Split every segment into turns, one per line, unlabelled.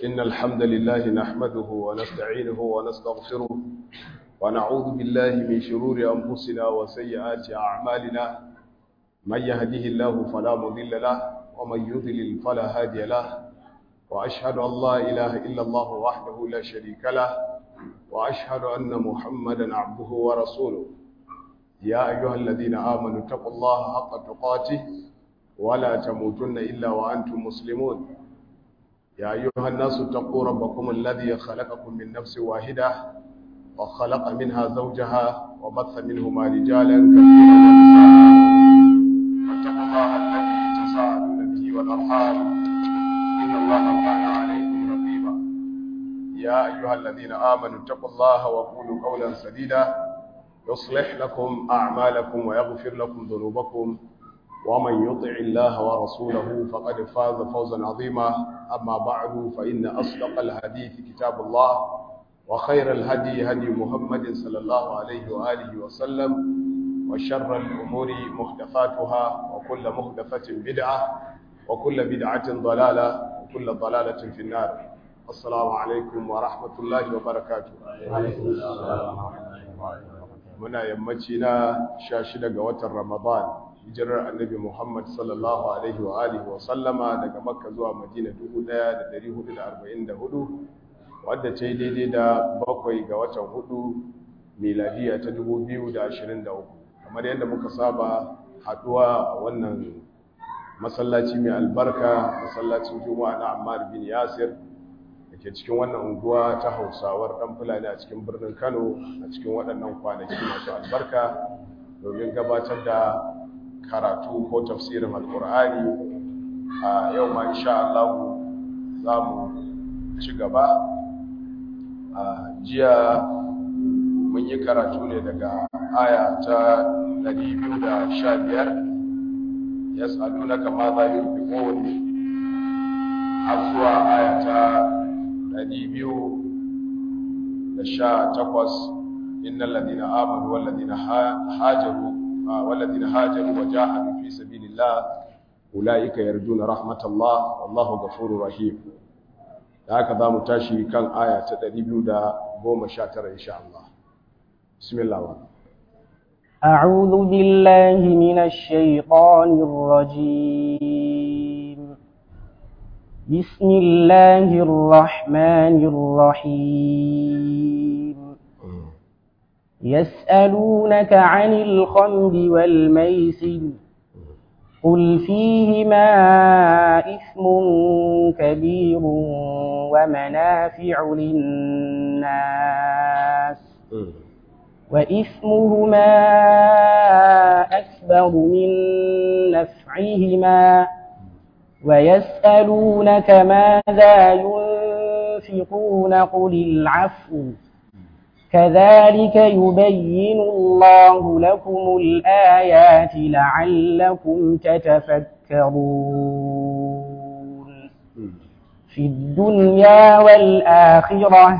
إن الحمد لله نحمده ونستعينه ونستغفره ونعوذ بالله من شرور أنفسنا وسيئات أعمالنا من يهده الله فلا مضل له ومن يضلل فلا هادي له وأشهد أن لا إله إلا الله وحده لا شريك له وأشهد أن محمدا عبده ورسوله يا أيها الذين آمنوا اتقوا الله حق تقاته ولا تموتن إلا وأنتم مسلمون يا أيها الناس اتقوا ربكم الذي خلقكم من نفس واحدة وخلق منها زوجها وبث منهما رجالا كثيرا ونساء واتقوا الله الذي تساءلون به والأرحام إن الله كان عليكم رقيبا يا أيها الذين آمنوا اتقوا الله وقولوا قولا سديدا يصلح لكم أعمالكم ويغفر لكم ذنوبكم ومن يطع الله ورسوله فقد فاز فوزا عظيما أما بعد فإن أصدق الحديث كتاب الله وخير الهدي هدي محمد صلى الله عليه وآله وسلم وشر الأمور محدثاتها وكل محدثة بدعة وكل بدعة ضلالة وكل ضلالة في النار السلام عليكم ورحمة الله وبركاته muna yammaci na sha shida ga watan ramadan hijirar annabi muhammad sallallahu alaihi wa alihi wa sallama daga makka zuwa madina 1444 wadda ce daidai da bakwai ga watan hudu miladiya ta 2023 kamar yadda muka saba haduwa a wannan masallaci mai albarka masallacin juma'a na ammar bin yasir da ke cikin wannan unguwa ta hausawar ɗan fulani a cikin birnin kano a cikin waɗannan kwanaki masu albarka domin gabatar da karatu ko tafsirin alkur'ani a yau ma insha Allah za mu ci gaba a jiya mun yi karatu ne daga aya ta 215 yas'alunaka ma za yunfiqun har zuwa aya ta 218 innal ladina amanu wal ladina hajaru wal ladina hajaru wa jahadu fi sabilillah ulaika yarjuna rahmatallah wallahu ghafurur rahim da haka zamu tashi kan aya ta 219 insha Allah bismillah
أعوذ بالله من الشيطان الرجيم بسم الله الرحمن الرحيم يسألونك عن الخمر والميسر قل فيهما إثم كبير ومنافع للناس وإثمهما أكبر من نفعهما ويسألونك ماذا ينفقون قل العفو كذلك يبين الله لكم الآيات لعلكم تتفكرون في الدنيا والآخرة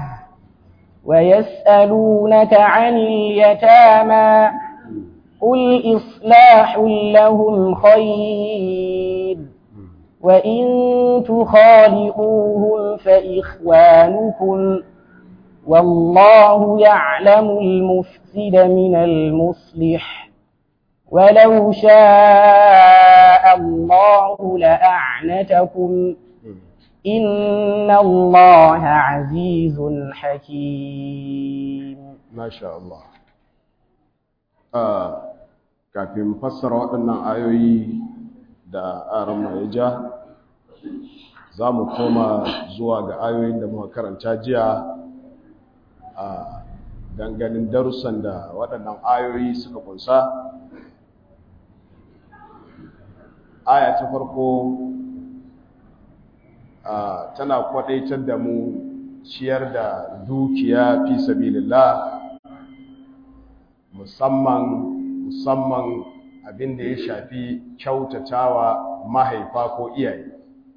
ويسألونك عن اليتامى قل إصلاح لهم خير وإن تخالقوهم فإخوانكم والله يعلم المفسد من المصلح ولو شاء الله لأعنتكم إن الله عزيز حكيم
ما شاء الله آه kafin fassara waɗannan ayoyi da aran ya ja za mu koma zuwa ga ayoyin da muka karanta jiya a danganin darussan da waɗannan ayoyi suka kunsa aya ta farko tana kwadaitar da mu ciyar da dukiya fi sabilillah musamman musamman abin da ya shafi kyautatawa mahaifa ko iyaye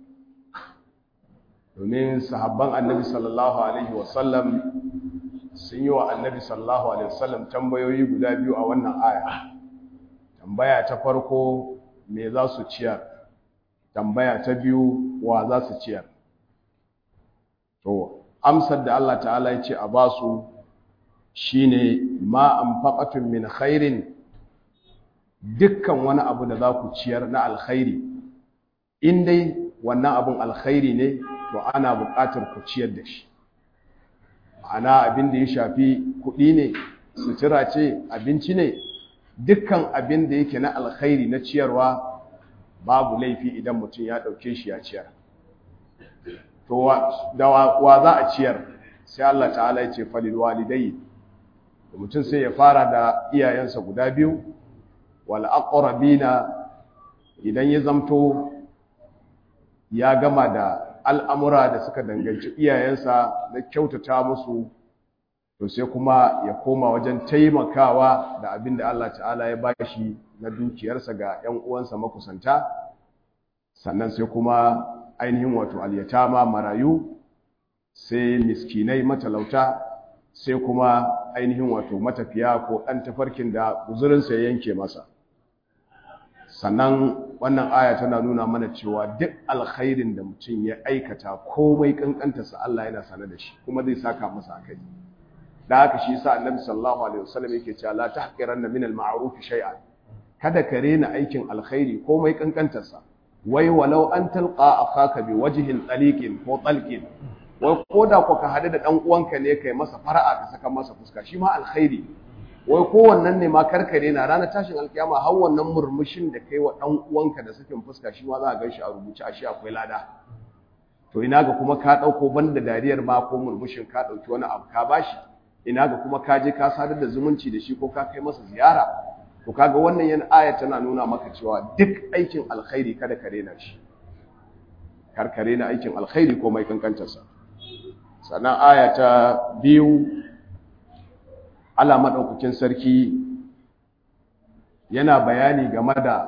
domin sahabban annabi sallallahu alaihi wasallam sun yi wa annabi sallallahu alaihi wasallam tambayoyi guda biyu a wannan aya tambaya ta farko me za su ciyar tambaya ta biyu wa za su ciyar to amsar da Allah ta'ala ya ce a ba su shine ma anfaqatun min khairin dukkan wani abu da za ku ciyar na alkhairi in dai wannan abun alkhairi ne to ana buƙatar ku ciyar da shi ana abin da ya shafi kuɗi ne sutura ce abinci ne dukkan abin da yake na alkhairi na ciyarwa babu laifi idan mutum ya ɗauke shi ya ciyar to da wa za a ciyar sai Allah ta'ala ya ce falil walidai mutum sai ya fara da iyayensa guda biyu wal aqrabina idan ya zamto ya gama da al'amura da suka danganci iyayensa na kyautata musu to sai kuma ya koma wajen taimakawa da abin da Allah ta'ala ya ba shi na dukiyarsa ga ‘yan uwansa makusanta sannan sai kuma ainihin wato alyatama marayu sai miskinai matalauta sai kuma ainihin wato matafiya ko ɗan tafarkin da guzurinsa ya yanke masa sannan wannan aya tana nuna mana cewa duk alkhairin da mutum ya aikata komai kankantarsa Allah yana sane da shi kuma zai saka masa akai da haka shi yasa annabi sallallahu alaihi wasallam yake cewa la tahqiranna min al-ma'ruf shay'an kada ka rena aikin alkhairi komai kankantarsa wai walau an talqa akhaka bi wajhin taliqin ko talqin wai koda ko ka hadu da dan uwanka ne kai masa fara'a ka saka masa fuska shi ma alkhairi wai kowannan ne ma karkare na ranar tashin alkiyama har wannan murmushin da kai wa dan uwanka da sakin fuska shi ma za a gan shi a rubuce a shi akwai lada to ina ga kuma ka dauko banda dariyar ma ko murmushin ka dauki wani abu ka bashi ina ga kuma ka je ka sadar da zumunci da shi ko ka kai masa ziyara to kaga wannan yan aya tana nuna maka cewa duk aikin alkhairi kada ka rena shi kar ka rena aikin alkhairi ko mai kankantarsa sannan aya ta biyu Allah maɗaukakin sarki yana bayani game da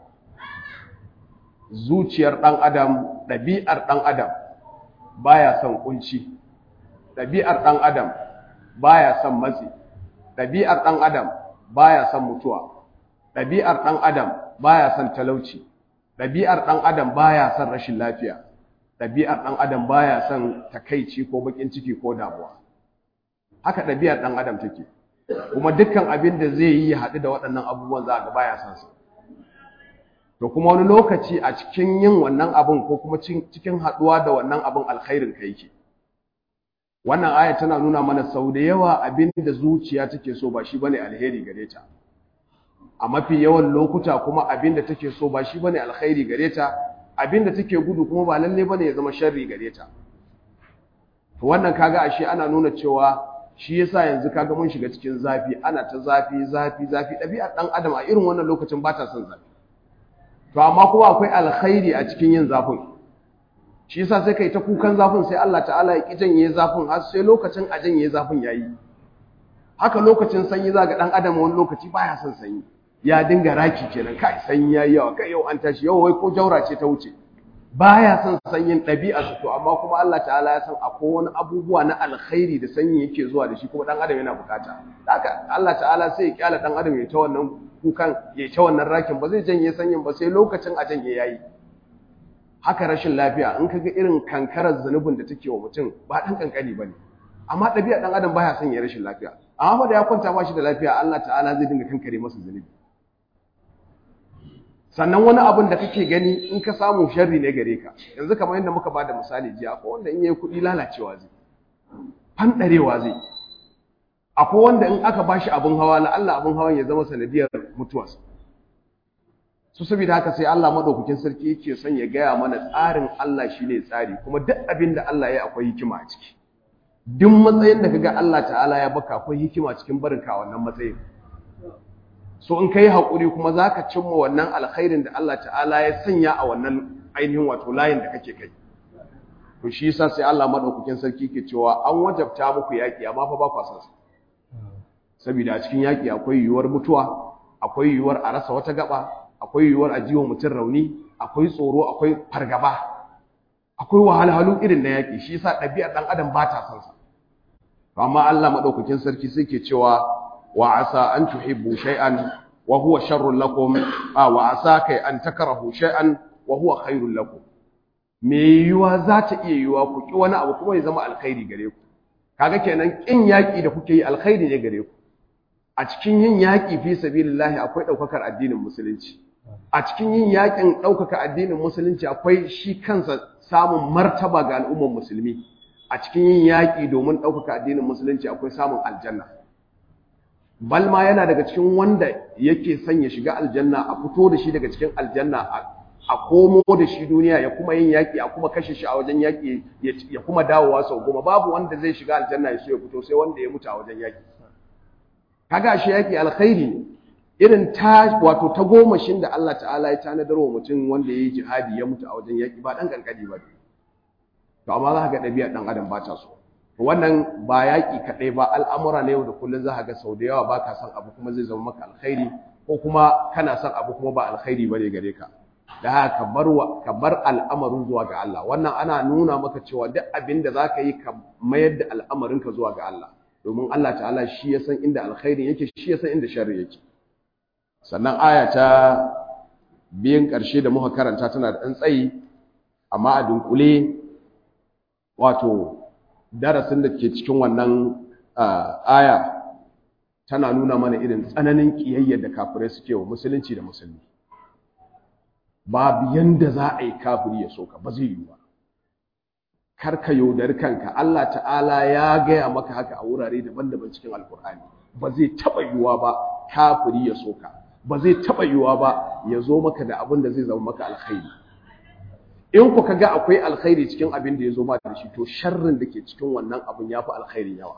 zuciyar ɗan adam ɗabi'ar ɗan adam baya son kunci ɗabi'ar ɗan adam baya son matsi ɗabi'ar ɗan adam baya son mutuwa ɗabi'ar ɗan adam baya son talauci ɗabi'ar ɗan adam baya son rashin lafiya ɗabi'ar ɗan adam baya son takaici ko bakin ciki ko damuwa haka ɗabi'ar ɗan adam take kuma dukkan abin da zai yi ya haɗu da waɗannan abubuwan za a ga baya son su to kuma wani lokaci a cikin yin wannan abin ko kuma cikin haɗuwa da wannan abin alkhairin ka yake wannan aya tana nuna mana sau da yawa abin da zuciya take so ba shi bane alheri gare ta a mafi yawan lokuta kuma abin da take so ba shi bane alkhairi gare ta abin da take gudu kuma ba lalle bane ya zama sharri gare ta to wannan kaga ashe ana nuna cewa shi yasa yanzu kaga mun shiga cikin zafi ana ta zafi zafi zafi ɗabi'ar ɗan adam a irin wannan lokacin ba ta son zafi to amma kuma akwai alkhairi a cikin yin zafin shi yasa sai kai ta kukan zafin sai Allah ta'ala ya ki janye zafin har sai lokacin a janye zafin yayi haka lokacin sanyi za ga ɗan adam wani lokaci baya son sanyi ya dinga raki kenan kai sanyi yayi yawa kai yau an tashi yau wai ko jaura ce ta wuce baya son sanyin ɗabi'a to amma kuma Allah ta'ala ya san akwai wani abubuwa na alkhairi da sanyi yake zuwa da shi kuma dan adam yana bukata haka Allah ta'ala sai ya kyala dan adam ya ta wannan kukan ya ta wannan rakin ba zai janye sanyin ba sai lokacin a janye yayi haka rashin lafiya in kaga irin kankarar zanubin da take wa mutum ba dan kankani bane amma ɗabi'a dan adam baya son ya rashin lafiya amma da ya kwanta ba shi da lafiya Allah ta'ala zai dinga kankare masa zanubi sannan wani abin da kake gani in ka samu sharri ne gare ka yanzu kamar yadda muka bada misali jiya akwai wanda in yayi kuɗi lalacewa zai fandarewa zai akwai wanda in aka bashi abin hawa la Allah abin hawan ya zama sanadiyar mutuwarsa su saboda haka sai Allah madaukakin sarki yake son ya gaya mana tsarin Allah shine tsari kuma duk abin da Allah ya akwai hikima a ciki duk matsayin da kaga Allah ta'ala ya baka akwai hikima cikin barinka wannan matsayin so in kai haƙuri kuma za ka cimma wannan alkhairin da Allah ta'ala ya sanya a wannan ainihin wato layin da kake kai to shi yasa sai Allah madaukakin sarki ke cewa an wajabta muku yaki amma fa ba ku san saboda a cikin yaki akwai yiwuwar mutuwa akwai yiwuwar a rasa wata gaba akwai yiwuwar a jiwa mutum rauni akwai tsoro akwai fargaba akwai wahalhalu irin na yaki shi yasa ɗabi'ar ɗan adam ba ta son sa amma Allah madaukakin sarki sai ke cewa وعسى أن تحبوا شيئا وهو شر لكم آه وعسى كي أن تكرهوا شيئا وهو خير لكم me yiwuwa za ta iya yiwuwa ku ki wani abu kuma ya zama alkhairi gare ku kaga kenan kin yaki da kuke yi alkhairi ne gare ku a cikin yin yaki fi sabilillahi akwai daukakar addinin musulunci a cikin yin yakin daukaka addinin musulunci akwai shi kansa samun martaba ga al'ummar musulmi a cikin yin yaki domin daukaka addinin musulunci akwai samun aljanna balma yana daga cikin wanda yake son ya shiga aljanna a fito da shi daga cikin aljanna a komo da shi duniya ya kuma yin yaƙi a kuma kashe shi a wajen yaƙi ya kuma dawowa sau goma babu wanda zai shiga aljanna ya so ya fito sai wanda ya mutu a wajen yaƙi kaga shi yaƙi alkhairi irin ta wato ta gomashin da Allah ta'ala ya tanadar wa mutum wanda ya yi jihadi ya mutu a wajen yaƙi ba ɗan ƙanƙani ba to amma za ka ga ɗabi'ar ɗan adam ba ta so wannan ba yaƙi kaɗai ba al'amura na yau da kullum za ka ga sau da yawa ba ka son abu kuma zai zama maka alkhairi ko kuma kana son abu kuma ba alkhairi ba ne gare ka da haka ka bar ka bar al'amarin zuwa ga Allah wannan ana nuna maka cewa duk abin da zaka yi ka mayar da al'amarin ka zuwa ga Allah domin Allah ta'ala shi ya san inda alkhairin yake shi ya san inda sharri yake sannan aya ta biyan ƙarshe da muka karanta tana da ɗan tsayi amma a dunkule wato darasin da ke cikin wannan aya tana nuna mana irin tsananin ƙiyayyar da kafirai suke wa musulunci da musulmi babu yanda za a yi kafiri ya soka ba zai yi ba karka yaudari kanka Allah ta'ala ya gaya maka haka a wurare daban-daban cikin alkur'ani ba zai taɓa yiwuwa ba kafiri ya soka ba zai taɓa yiwuwa ba ya zo maka da abin da zai zama maka alkhairi in ku ga akwai alkhairi cikin abin da ya zo ma da shi to sharrin da ke cikin wannan abin ya fi alkhairi yawa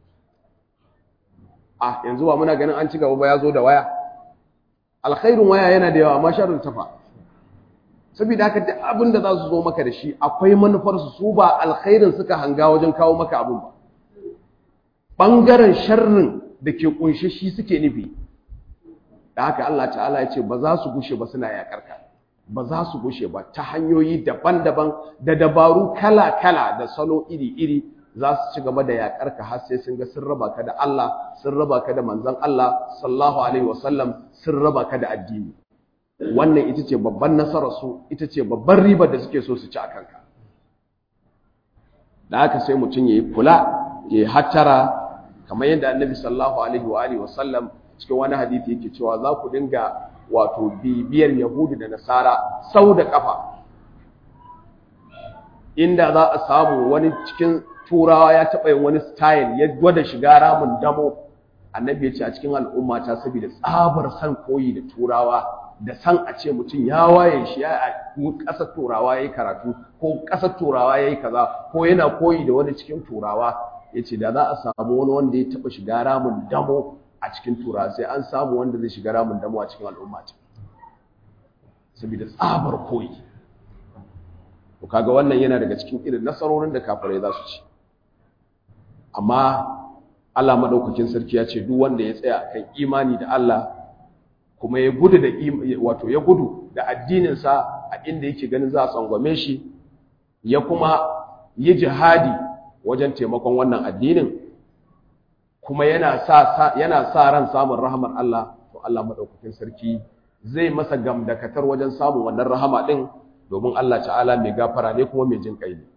ah yanzu ba muna ganin an ci gaba ba ya zo da waya alkhairin waya yana da yawa amma sharrin tafa saboda haka duk abin da za su zo maka da shi akwai manufarsu su ba alkhairin suka hanga wajen kawo maka abin ba ɓangaren sharrin da ke ƙunshe shi suke nufi da haka Allah ta'ala ya ce ba za su gushe ba suna yaƙar ka ba za su gushe ba ta hanyoyi daban-daban da dabaru kala-kala da salo iri-iri za su ci gaba da yaƙar ka har sai sun ga sun raba ka da Allah sun raba ka da manzon Allah sallallahu alaihi wasallam sun raba ka da addini wannan ita ce babban nasararsu ita ce babban ribar da suke so su ci a kanka da haka sai mutum ya yi kula ya yi hattara kamar yadda annabi sallallahu alaihi wa alihi wasallam cikin wani hadithi yake cewa za ku dinga wato bibiyar yahudu da nasara sau da kafa inda za a samu wani cikin turawa ya taɓa yin wani style ya gwada shiga ramin damo annabi ya ce a cikin al'umma ta saboda tsabar san koyi da turawa da san a ce mutum ya waye shi ya ƙasar turawa ya yi karatu ko ƙasar turawa ya yi kaza ko yana koyi da wani cikin turawa ya ce da za a samu wani wanda ya taɓa shiga ramin damo a cikin turawa sai an samu wanda zai shiga ramin damo a cikin al'umma ce saboda tsabar koyi to kaga wannan yana daga cikin irin nasarorin da kafirai za su ci amma Allah madaukakin sarki ya ce duk wanda ya tsaya kan imani da Allah kuma ya gudu da wato ya gudu da addininsa a inda yake ganin za a tsangwame shi ya kuma yi jihadi wajen taimakon wannan addinin kuma yana sa yana sa ran samun rahamar Allah to Allah madaukakin sarki zai masa gamdakatar wajen samun wannan rahama din domin Allah ta'ala mai gafara ne kuma mai jin kai ne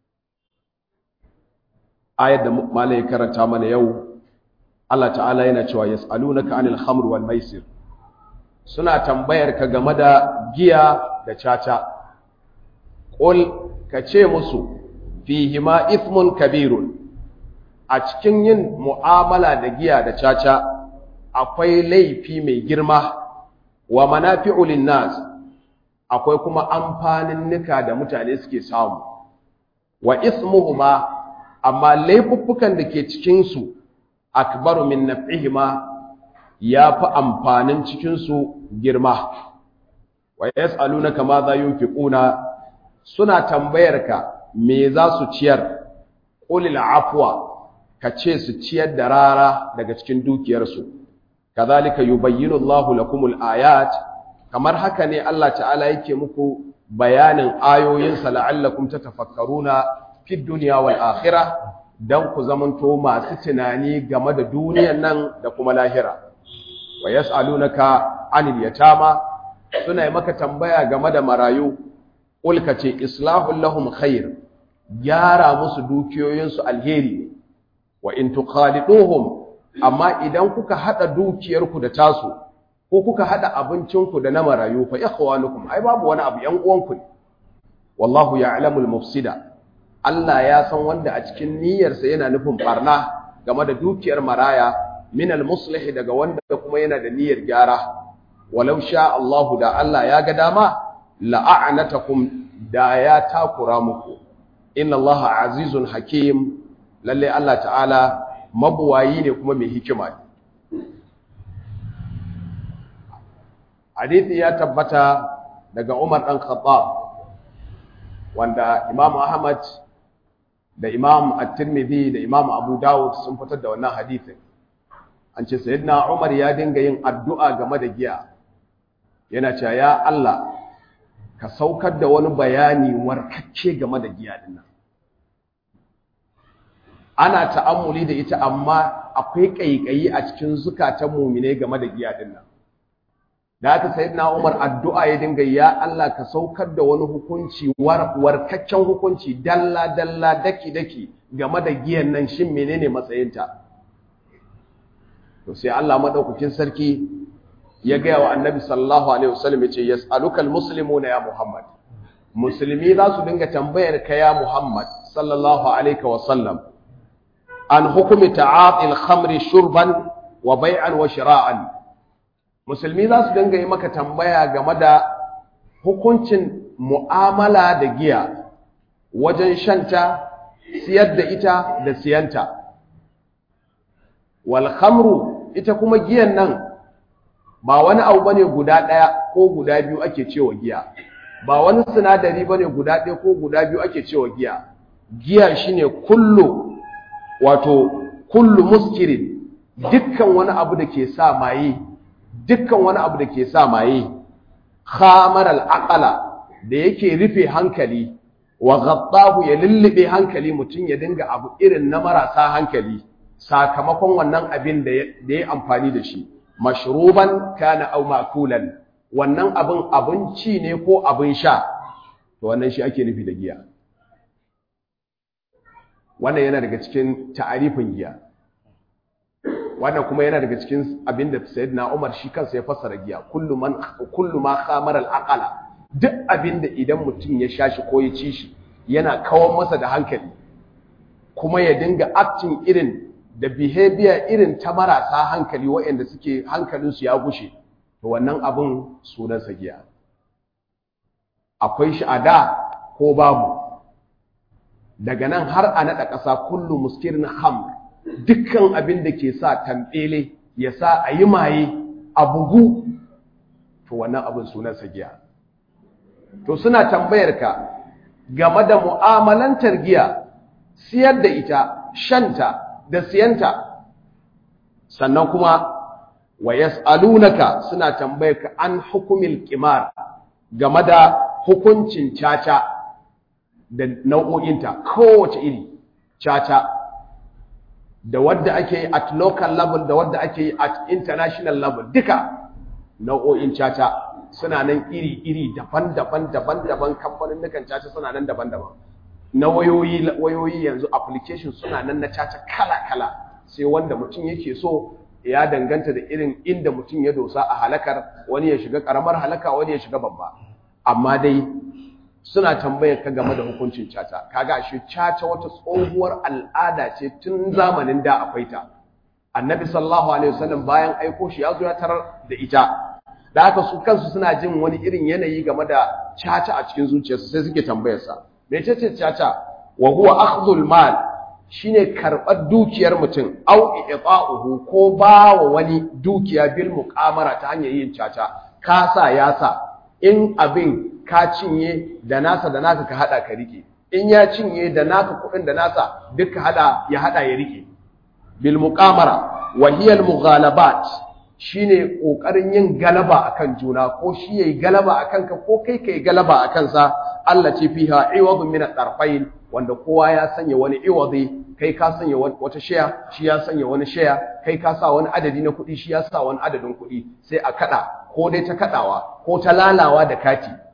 ayar da malai karanta mana yau Allah ta'ala yana cewa yas'alunaka 'anil khamr wal maisir suna tambayar ka game da giya da caca qul ka ce musu fihima ithmun kabirun a cikin yin mu'amala da giya da caca akwai laifi mai girma wa manafi'u linnas akwai kuma amfanin nika da mutane suke samu wa ismuhuma amma laifuffukan da ke cikin su akbaru min naf'ihima yafi amfanin cikin su girma wa yas'alunaka ma za yunfiquna suna tambayar ka me za su ciyar qulil afwa ka ce su ciyar da rara daga cikin dukiyarsu kazalika yubayyinu Allahu lakumul ayat kamar haka ne Allah ta'ala yake muku bayanin ayoyinsa la'allakum tatafakkaruna fid dunya wal akhirah dan ku zamanto masu tunani game da duniyar nan da kuma lahira wa yas'alunaka anil yatama suna yi maka tambaya game da marayu ulka ce islahul lahum khair gyara musu dukiyoyinsu alheri ne wa in tukhaliduhum amma idan kuka hada dukiyarku da tasu ko kuka hada abincinku da na marayu fa ikhwanukum ai babu wani abu yan uwanku ne wallahu ya'lamul mufsida Allah ya san wanda a cikin niyyarsa yana nufin barna game da dukiyar maraya minal muslih daga wanda kuma yana da niyyar gyara walau sha Allahu da Allah ya ga dama la'anatakum da ya takura muku inna Allah azizun hakim lalle Allah ta'ala mabuwayi ne kuma mai hikima ne hadithi ya tabbata daga Umar dan Khattab wanda Imam Ahmad da Imam At-Tirmidhi da Imam Abu Dawud sun fitar da wannan hadithin an ce sayyidina Umar ya dinga yin addu'a game da giya yana cewa ya Allah ka saukar da wani bayani warkacce game da giya din nan ana ta'ammuli da ita amma akwai kaikayi a cikin zukatan mu'mine game da giya din nan da haka sayyidina Umar addu'a ya dinga ya Allah ka saukar da wani hukunci warkaccen hukunci dalla dalla daki daki game da giyan nan shin menene matsayinta to sai Allah madaukakin sarki ya gaya wa annabi sallallahu alaihi wasallam yace yas'aluka almuslimuna ya muhammad musulmi za su dinga tambayar ka ya muhammad sallallahu alaihi wasallam an hukumi ta'atil khamri shurban wa bai'an wa shira'an musulmi za su dinga yi maka tambaya game da hukuncin mu'amala da giya wajen shanta siyar da ita da siyanta wal khamru ita kuma giyan nan ba wani abu bane guda ɗaya ko guda biyu ake cewa giya ba wani sinadari bane guda ɗaya ko guda biyu ake cewa giya giya shine kullu wato kullu muskirin dukkan wani abu da ke sa maye dukkan wani abu da ke sa maye khamar al-aqala da yake rufe hankali wa ghaddahu ya lullube hankali mutum ya dinga abu irin na marasa hankali sakamakon wannan abin da ya amfani da shi mashruban kana aw makulan wannan abin abinci ne ko abin sha to wannan shi ake nufi da giya wannan yana daga cikin ta'arifin giya wannan kuma yana daga cikin abin da sayyidina Umar shi kansa ya fassara giya kullu man kullu ma khamara al-aqala duk abin da idan mutum ya sha shi ko ya ci shi yana kawar masa da hankali kuma ya dinga acting irin da behavior irin ta marasa hankali waɗanda suke hankalinsu ya gushe to wannan abin sunansa giya akwai shi a da ko babu daga nan har a naɗa ƙasa kullu muskirin ham dukkan abin da ke sa tambele ya sa a yi maye a bugu to wannan abin sunansa giya to suna tambayar ka game da mu'amalantar giya siyar da ita shanta da siyanta sannan kuma wa yas'alunaka suna tambayar ka an hukumil qimar game da hukuncin caca da nau'o'inta kowace iri caca da wadda ake yi at local level da wadda ake yi at international level duka nau'o'in caca suna nan iri-iri daban-daban daban-daban kamfanin nukan caca suna nan daban-daban na wayoyi wayoyi yanzu application suna nan na caca kala-kala sai wanda mutum yake so ya danganta da irin inda mutum ya dosa a halakar wani ya shiga karamar halaka wani ya shiga babba amma dai suna tambayar ka game da hukuncin caca kaga shi caca wata tsohuwar al'ada ce tun zamanin da akwai ta annabi sallallahu alaihi wasallam bayan aiko shi ya zo ya tarar da ita da haka su kansu suna jin wani irin yanayi game da caca a cikin zuciyarsu sai suke tambayar sa mecece caca wa huwa akhdhul mal shine karbar dukiyar mutum au i'ta'uhu ko ba wa wani dukiya bil muqamara ta hanyar yin caca ka sa ya sa in abin ka cinye da nasa da naka ka hada ka rike in ya cinye da naka kudin da nasa duk ka hada ya hada ya rike bil muqamara wa hiya al mughalabat shine kokarin yin galaba akan juna ko shi yayi galaba akan ka ko kai kai galaba akan sa Allah ce fiha iwadun min at-tarfayn wanda kowa ya sanya wani iwadi kai ka sanya wata shaya shi ya sanya wani shaya kai ka sa wani adadi na kuɗi shi ya sa wani adadin kuɗi sai a kada ko dai ta kadawa ko ta lalawa da kati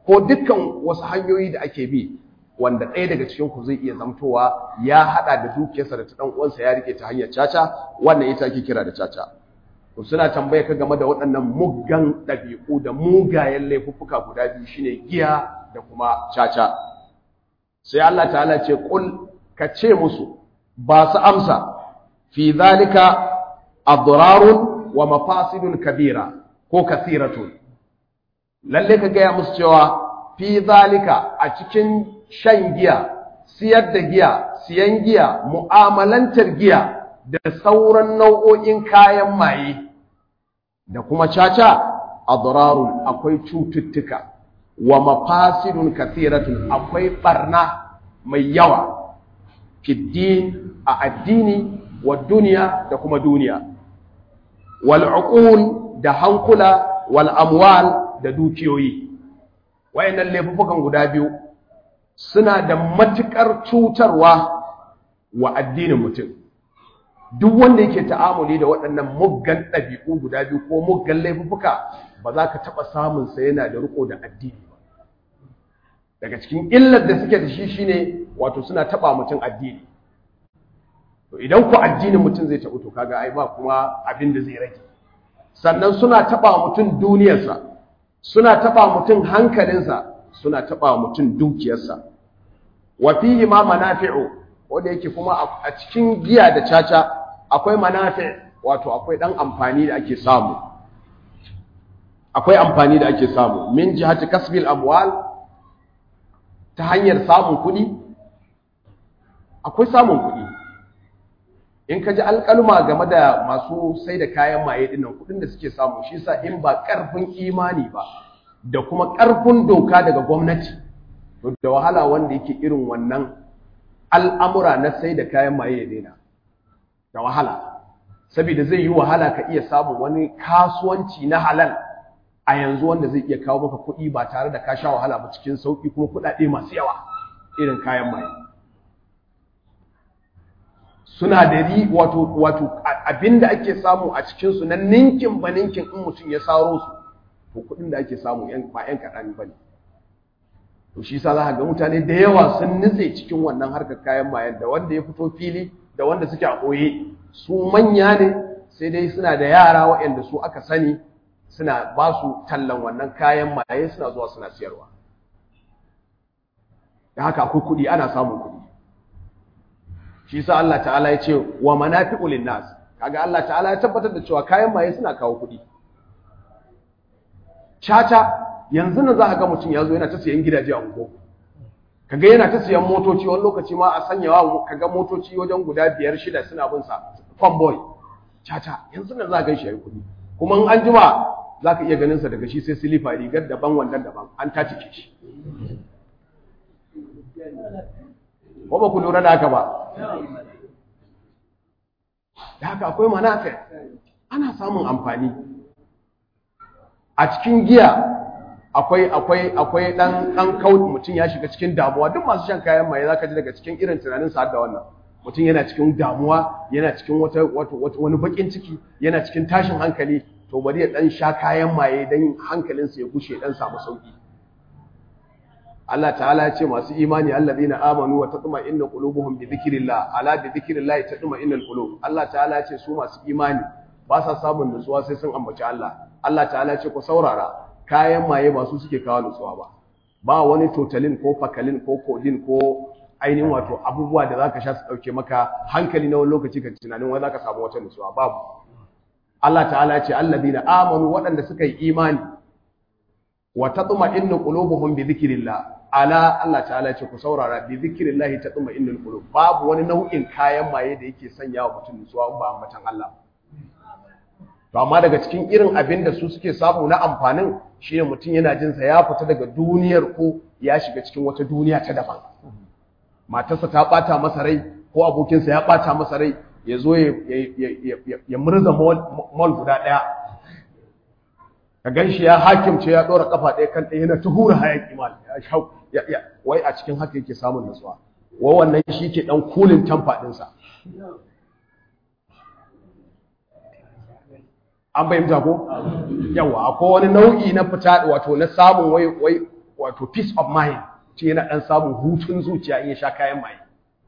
ko dukkan wasu hanyoyi da ake bi wanda ɗaya daga cikin ku zai iya zamtowa ya hada da dukiyarsa da ta dan uwansa ya rike ta hanyar caca wannan ita ake kira da caca to suna tambaye ka game da waɗannan muggan ɗabi'u da mugayen laifuffuka guda biyu shine giya da kuma caca sai Allah ta'ala ce kul ka ce musu ba su amsa fi zalika adrarun wa mafasidun kabira ko kasiratun lalle ka gaya musu cewa fi zalika a cikin shan giya siyar da giya siyan giya mu'amalantar giya da sauran nau'o'in kayan maye da kuma caca adrarun akwai cututtuka wa mafasidun kathiratun akwai barna mai yawa fiddin a addini wa duniya da kuma duniya wal uqul da hankula wal amwal da dukiyoyi wayannan laifukan guda biyu suna da matukar cutarwa wa addinin mutum duk wanda yake ta'amuli da waɗannan muggan ɗabi'u guda biyu ko muggan laifuka ba za ka taɓa samun sa yana da riko da addini ba daga cikin illar da suke da shi shine wato suna taɓa mutum addini to idan ku addinin mutum zai taɓu to kaga ai ba kuma abin da zai rage sannan suna taɓa mutum duniyarsa suna taɓa mutum hankalinsa suna taɓa mutum dukiyarsa wa fihi ma manafi'u wanda yake kuma a cikin giya da caca akwai manafi wato akwai dan amfani da ake samu akwai amfani da ake samu min jihati kasbil amwal ta hanyar samun kuɗi akwai samun kuɗi in ka ji alƙalma game da masu sai da kayan maye dinnan kuɗin da suke samu shi sa in ba ƙarfin imani ba da kuma ƙarfin doka daga gwamnati to da wahala wanda yake irin wannan al'amura na sai da kayan maye ya daina da wahala saboda zai yi wahala ka iya samun wani kasuwanci na halal a yanzu wanda zai iya kawo maka kuɗi ba tare da ka sha wahala ba cikin sauƙi kuma kuɗaɗe masu yawa irin kayan maye suna da ri wato wato abinda ake samu a cikin su na ninkin ba ninkin in mutum ya saro su to kuɗin da ake samu yan ba yan kaɗan ba ne to shi yasa za ka ga mutane da yawa sun nutse cikin wannan harkar kayan mayen da wanda ya fito fili da wanda suke a ɓoye su manya ne sai dai suna da yara waɗanda su aka sani suna ba su tallan wannan kayan maye suna zuwa suna siyarwa da haka akwai kuɗi ana samun kuɗi shi yasa Allah ta'ala ya ce wa manafi'u linnas kaga Allah ta'ala ya tabbatar da cewa kayan maye suna kawo kuɗi caca yanzu nan za ka ga mutum ya zo yana ta siyan gidaje a ungo kaga yana ta siyan motoci wani lokaci ma a sanyawa kaga motoci wajen guda biyar shida suna bin sa fanboy caca yanzu nan za ka ga shi yayi kuɗi kuma in an jima za ka iya ganin sa daga shi sai silifa rigar daban wannan daban an tace shi ko ba ku lura da haka ba da haka akwai manafi ana samun amfani a cikin giya akwai akwai akwai dan dan kau mutum ya shiga cikin damuwa duk masu shan kayan maye zaka ji daga cikin irin tunanin sa da wannan mutum yana cikin damuwa yana cikin wata wani bakin ciki yana cikin tashin hankali to bari ya dan sha kayan maye dan hankalinsa ya gushe dan samu sauki Allah ta'ala ya ce masu imani alladhina amanu wa tatma'innu qulubuhum bi dhikrillah ala bi dhikrillah tatma'innul qulub Allah ta'ala ya ce su masu imani ba sa samun nutsuwa sai sun ambaci Allah Allah ta'ala ya ce ku saurara kayan maye ba su suke kawo nutsuwa ba ba wani totalin ko fakalin ko kodin ko ainihin wato abubuwa da zaka sha su dauke maka hankali na wani lokaci ka tunanin wai zaka samu wata nutsuwa babu Allah ta'ala ya ce alladhina amanu waɗanda suka yi imani wa tatma'innu qulubuhum bi dhikrillah ala Allah ta'ala ce ku saurara bi zikrillahi tatma'innul qulub babu wani nau'in kayan maye da yake sanya wa mutum nutsuwa ba ambatan Allah to amma daga cikin irin abin da su suke samu na amfanin shine mutum yana jin sa ya fita daga duniyar ko ya shiga cikin wata duniya ta daban matarsa ta bata masa rai ko abokinsa ya bata masa rai ya zo ya ya murza mall guda daya ka gan shi ya hakimce ya ɗora ƙafa ɗaya kan ɗaya yana ta hura hayaƙi mal ya shau wai a cikin haka yake samun nutsuwa wa wannan shi ke ɗan kulin tamfa ɗinsa an bayyanta ko yawa akwai wani nau'i na fita wato na samun wai wai wato peace of mind ce yana dan samun hutun zuciya in ya sha kayan maye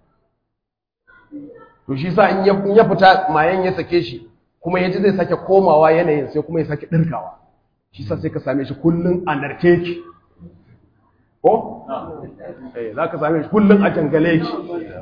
to shi sa in ya fita mayen ya sake shi kuma ya ji zai sake komawa yanayin sai kuma ya sake ɗirkawa shi sa sai ka same shi kullum a narke ki ko? eh za ka same shi kullum a jangale ki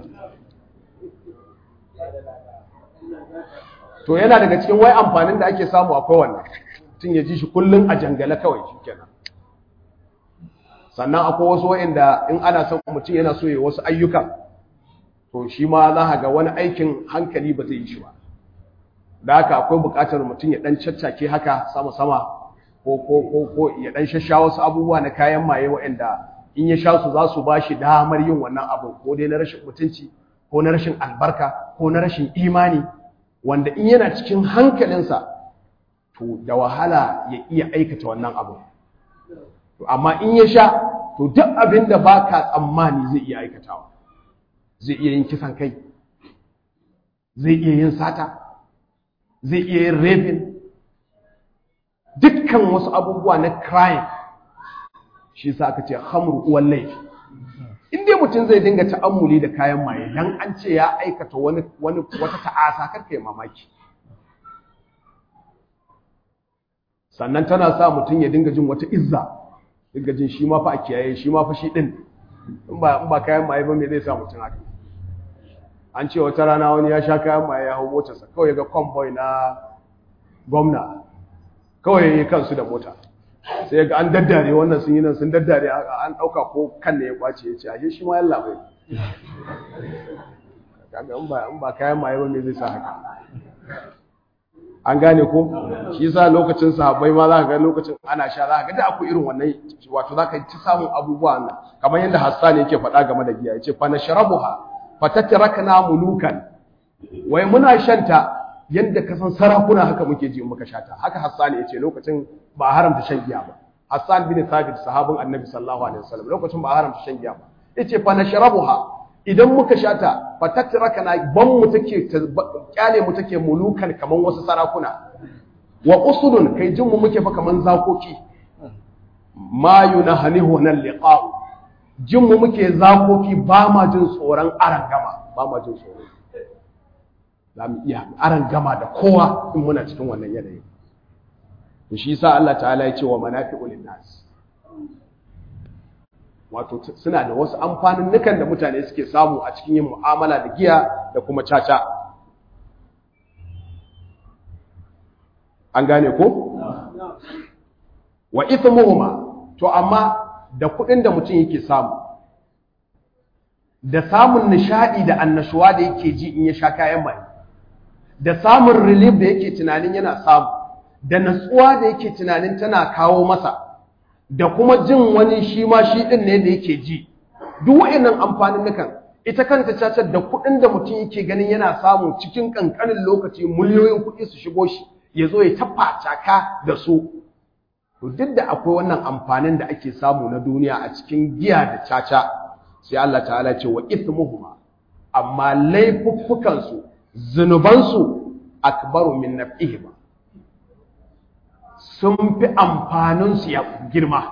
to yana daga cikin wai amfanin da ake samu akwai wannan tun ya ji shi kullum a jangale kawai shi kenan sannan akwai wasu wa'inda in ana son mutum yana so ya wasu ayyuka to shi ma za ga wani aikin hankali ba zai yi shi ba da haka akwai buƙatar mutum ya ɗan caccake haka sama-sama ko ko ko ko ya ɗan shasha wasu abubuwa na kayan maye waɗanda in ya sha su za su ba shi damar yin wannan abu ko dai na rashin mutunci ko na rashin albarka ko na rashin imani wanda in yana cikin hankalinsa to da wahala ya iya aikata wannan abu amma in ya sha to duk abin da ba ka tsammani zai iya aikatawa zai iya yin kisan kai zai iya yin sata zai iya yin rapin dukkan wasu abubuwa na crime shi sa aka ce hamru uwan laifi in dai mutum zai dinga ta'ammuli da kayan maye dan an ce ya aikata wani wani wata ta'asa karka yi mamaki sannan tana sa mutum ya dinga jin wata izza dinga jin shi ma fa a kiyaye shi ma fa shi din in ba in ba kayan maye ba me zai sa mutum haka an ce wata rana wani ya sha kayan maye ya hau motarsa kawai ya ga convoy na gwamna kawai ya yi kansu da mota sai ya ga an daddare wannan sun yi nan sun daddare an ɗauka ko kan ne ya kwace ya ce ashe shi ma yalla bai kaga in ba in ba kayan maye ba me zai sa haka an gane ko shi yasa lokacin sahabbai ma za ka ga lokacin ana sha za ka ga da akwai irin wannan wato za ka ci samun abubuwa nan kamar yadda Hassan yake faɗa game da giya yace fa nashrabuha fatatrakna mulukan wai muna shanta yadda ka san sarakuna haka muke ji muka shata haka Hassan yace lokacin ba a haramta shan giya ba Hassan bin Thabit sahabin Annabi sallallahu alaihi wasallam lokacin ba a haramta shan giya ba yace fa nashrabuha idan muka shata fatatrakna ban mu take kyale mu take mulukan kaman wasu sarakuna wa usudun kai jin mu muke fa kaman zakoki ma yunahanihu nan liqa'u jin mu muke zakoki ba ma jin tsoron arangama ba ma jin tsoro za mu iya arangama da kowa in muna cikin wannan yanayi to shi yasa Allah ta'ala ya ce wa manafi'u linnas wato suna da wasu amfanin nukan da mutane suke samu a cikin yin mu'amala da giya da kuma caca an gane ko wa ithmuhuma to amma da kuɗin da mutum yake samu da samun nishadi da annashuwa da yake ji in ya sha kayan mai da samun relief da yake tunanin yana samu da natsuwa da yake tunanin tana kawo masa da kuma jin wani shi ma shi din ne da yake ji duk wayannan amfanin nukan ita kanta cacar da kuɗin da mutum yake ganin yana samu cikin kankanin lokaci miliyoyin kuɗi su shigo shi ya zo ya tafa caka da su to duk da akwai wannan amfanin da ake samu na duniya a cikin giya da caca sai Allah ta'ala ce wa ithmuhuma amma laifuffukan su zunuban su akbaru min naf'ihima sun fi amfanin su ya girma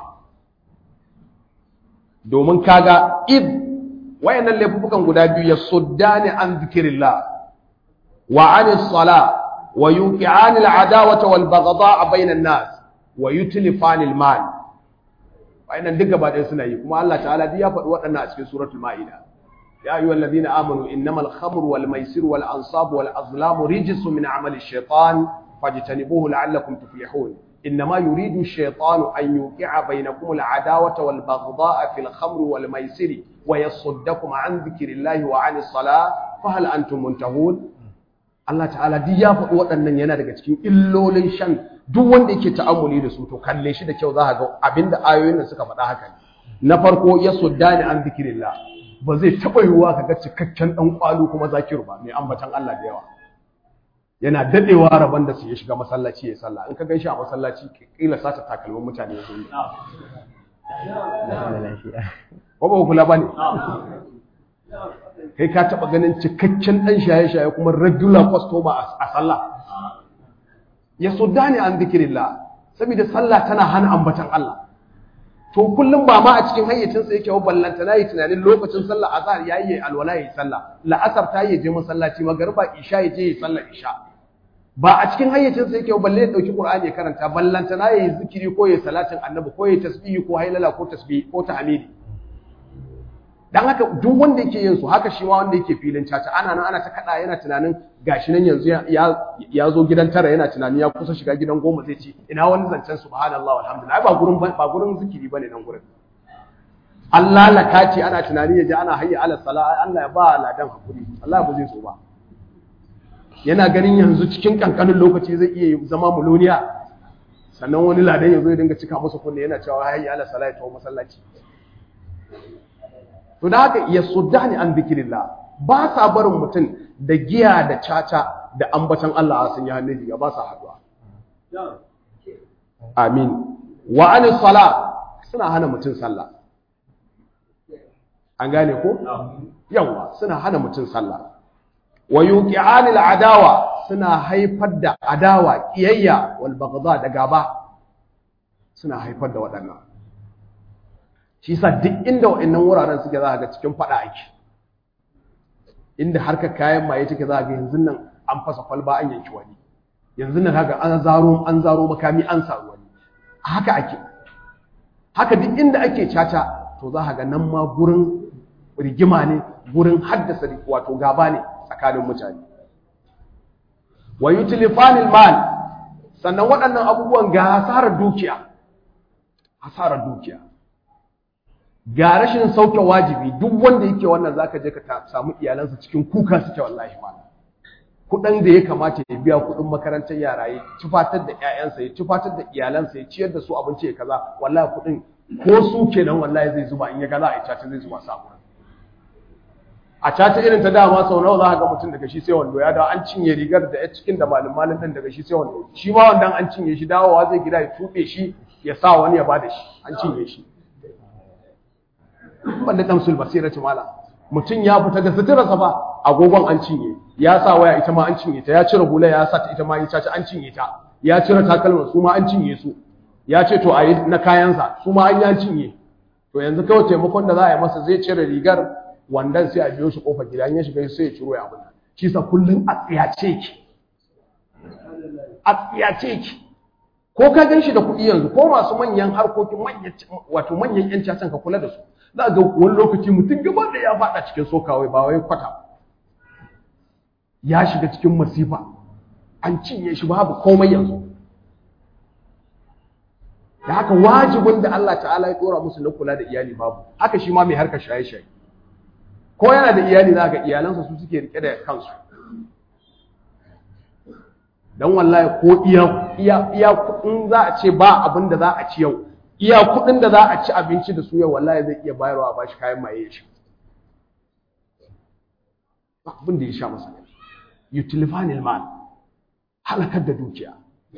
domin kaga id wayannan laifuffukan guda biyu ya suddani an zikrillah wa anis sala wa yuqi'ani al-adawata wal baghdha bainan nas wa yutlifanil mal wayannan duk gaba ɗaya suna yi kuma Allah ta'ala duk ya faɗi waɗannan a cikin suratul maida ya ayyuhal ladina amanu innamal khamru wal maisir wal ansab wal azlamu rijsun min amali shaytan fajtanibuhu la'allakum tuflihun إنما يريد الشيطان أن يوقع بينكم العداوة والبغضاء في الخمر والميسر ويصدكم عن ذكر الله وعن الصلاة فهل أنتم منتهون Allah ta'ala duk ya faɗi waɗannan yana daga cikin illolin shan duk wanda yake ta'ammuli da su to kalle shi da kyau za ka ga abinda ayoyin nan suka faɗa haka ne na farko ya suddani an zikirillah ba zai taɓa yiwuwa ka ga cikakken ɗan ƙwalo kuma zakiru ba mai ambatan Allah da yawa yana daɗewa rabon da su ya shiga masallaci ya sallah in ka gan shi a masallaci kila sata takalmin mutane ya yi ko ba kula ba ne kai ka taɓa ganin cikakken ɗan shaye-shaye kuma regular customer a sallah ya so dani an zikirillah saboda sallah tana hana ambatan Allah to kullum ba ma a cikin hayyacinsa yake wa ballanta na yi tunanin lokacin sallah azhar yayi yi alwala yayi sallah la'asar ta yi je masallaci magariba isha ya je yi sallar isha ba a cikin hayyacinsa yake wa balle ya dauki qur'ani ya karanta ballanta na yi zikiri ko yayi salatin annabi ko yayi tasbihi ko hailala ko tasbih ko tahmidi dan haka duk wanda yake yin su haka shi ma wanda yake filin caca ana nan ana ta kada yana tunanin gashi nan yanzu ya ya zo gidan tara yana tunani ya kusa shiga gidan goma zai ce ina wani zancen subhanallah walhamdulillah ba gurin ba gurin zikiri bane nan gurin Allah laka ce ana tunani ya ji ana hayya ala sala Allah ya ba ladan hakuri Allah ba zai so ba yana ganin yanzu cikin kankanin lokaci zai iya zama muloniya sannan wani ladan ya zo ya dinga cika masa kunne yana cewa hayya ala sala ya tawo masallaci to da haka ya suddani an zikirillah ba sa barin mutum da giya da caca da ambatan Allah sun yi hannun riga ba sa haduwa amin wa anis sala suna hana mutum sallah an gane ko yawa suna hana mutum sallah wa yuqi'anil adawa suna haifar da adawa kiyayya wal baghdha da gaba suna haifar da waɗannan shi sa duk inda wa'annan wuraren suke za ga cikin fada ake inda harkar kayan maye take za ga yanzu nan an fasa kwalba an yanki wani yanzu nan haka an zaro an zaro makami an saru wani haka ake haka duk inda ake caca to za ga nan ma gurin rigima ne gurin haddasa wato gaba ne tsakanin mutane wa yutlifanil mal sannan waɗannan abubuwan ga hasarar dukiya hasarar dukiya ga rashin sauke wajibi duk wanda yake wannan zaka je ka samu iyalansa cikin kuka suke wallahi ma kudin da ya kamata ya biya kudin makarantar yara ya tufatar da ƴaƴansa ya tufatar da iyalansa ya ciyar da su abinci ya kaza wallahi kudin ko su kenan wallahi zai zuba in ya ga za a yi caca zai zuba samu a caca irin ta dama sau nawa za ka ga mutum daga shi sai wando ya dawo an cinye rigar da ya cikin da malin malin din daga shi sai wando shi ma wannan an cinye shi dawowa zai gida ya tube shi ya sa wani ya bada shi an cinye shi wanda damsul basira ce mala mutum ya fita da suturarsa ba agogon an cinye ya sa waya ita ma an cinye ta ya cire hula ya sa ta ita ma ya caci an cinye ta ya cire takalman su ma an cinye su ya ce to a yi na kayansa su ma an yi an cinye to yanzu kawai taimakon da za a yi masa zai cire rigar wandan sai a biyo shi kofar gida in ya shiga sai ya ciro ya abin shi sa kullum a tsiyace ki a tsiyace ki ko ka gan shi da kuɗi yanzu ko masu manyan harkokin manyan wato manyan yan cacan ka kula da su za ga wani lokaci mutum gaba da ya faɗa cikin sokawai ba wai kwata ya shiga cikin masifa an cinye shi babu komai yanzu da haka wajibin da Allah ta'ala ya dora musu na kula da iyali babu haka shi ma mai harkar shaye-shaye ko yana da iyali za ga iyalansa su suke rike da kansu dan wallahi ko iya iya iya kudin za a ce ba abin da za a ci yau iya kudin da za a ci abinci da su yau wallahi zai iya bayarwa ba shi kayan maye ya sha ba abin da ya sha masa yutilifanil mal halakar da dukiya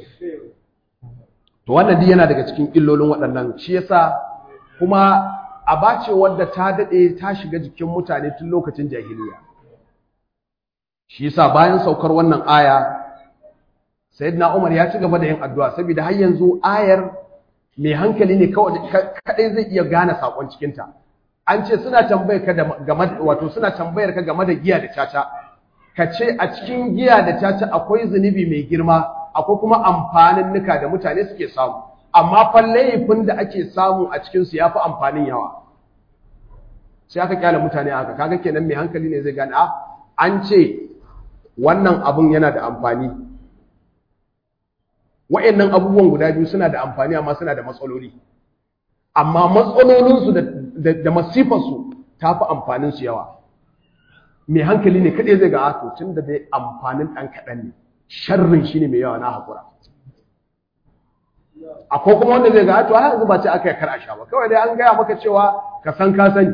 to wannan duk yana daga cikin illolin waɗannan shi yasa kuma aba ce wadda ta daɗe ta shiga jikin mutane tun lokacin jahiliya shi yasa bayan saukar wannan aya sayyidina Umar ya ci gaba da yin addu'a saboda har yanzu ayar mai hankali ne kawai kadai zai iya gane sakon cikin ta an ce suna tambayar ka game wato suna tambayar ka game da giya da caca ka ce a cikin giya da caca akwai zunubi mai girma akwai kuma amfanin nuka da mutane suke samu amma fa laifin da ake samu a cikin su yafi amfanin yawa sai aka kyale mutane haka kaga kenan mai hankali ne zai gane a an ce wannan abun yana da amfani wa'annan abubuwan guda biyu suna da amfani amma suna da matsaloli amma matsalolinsu da, da, masifarsu ta fi amfaninsu yawa mai hankali ne kaɗai zai ga ato tun da dai amfanin ɗan kaɗan ne sharrin shi ne mai yawa na haƙura akwai kuma wanda zai ga ato har yanzu ba ce aka yi kar a sha ba kawai dai an gaya maka cewa ka san ka sani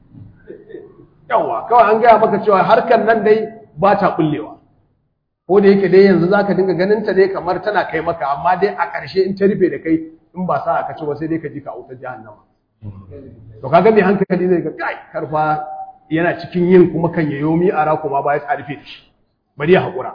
yawa kawai an gaya maka cewa harkar nan dai ba ta ɓullewa ko da yake dai yanzu zaka dinga ganin ta dai kamar tana kai maka amma dai a ƙarshe in ta rufe da kai in ba sa ka ci ba sai dai ka ji ka autar jahannama to kaga mai hankali zai ga kai karfa yana cikin yin kuma kan yayo mi ara kuma ba ya tsarfe da shi bari ya haƙura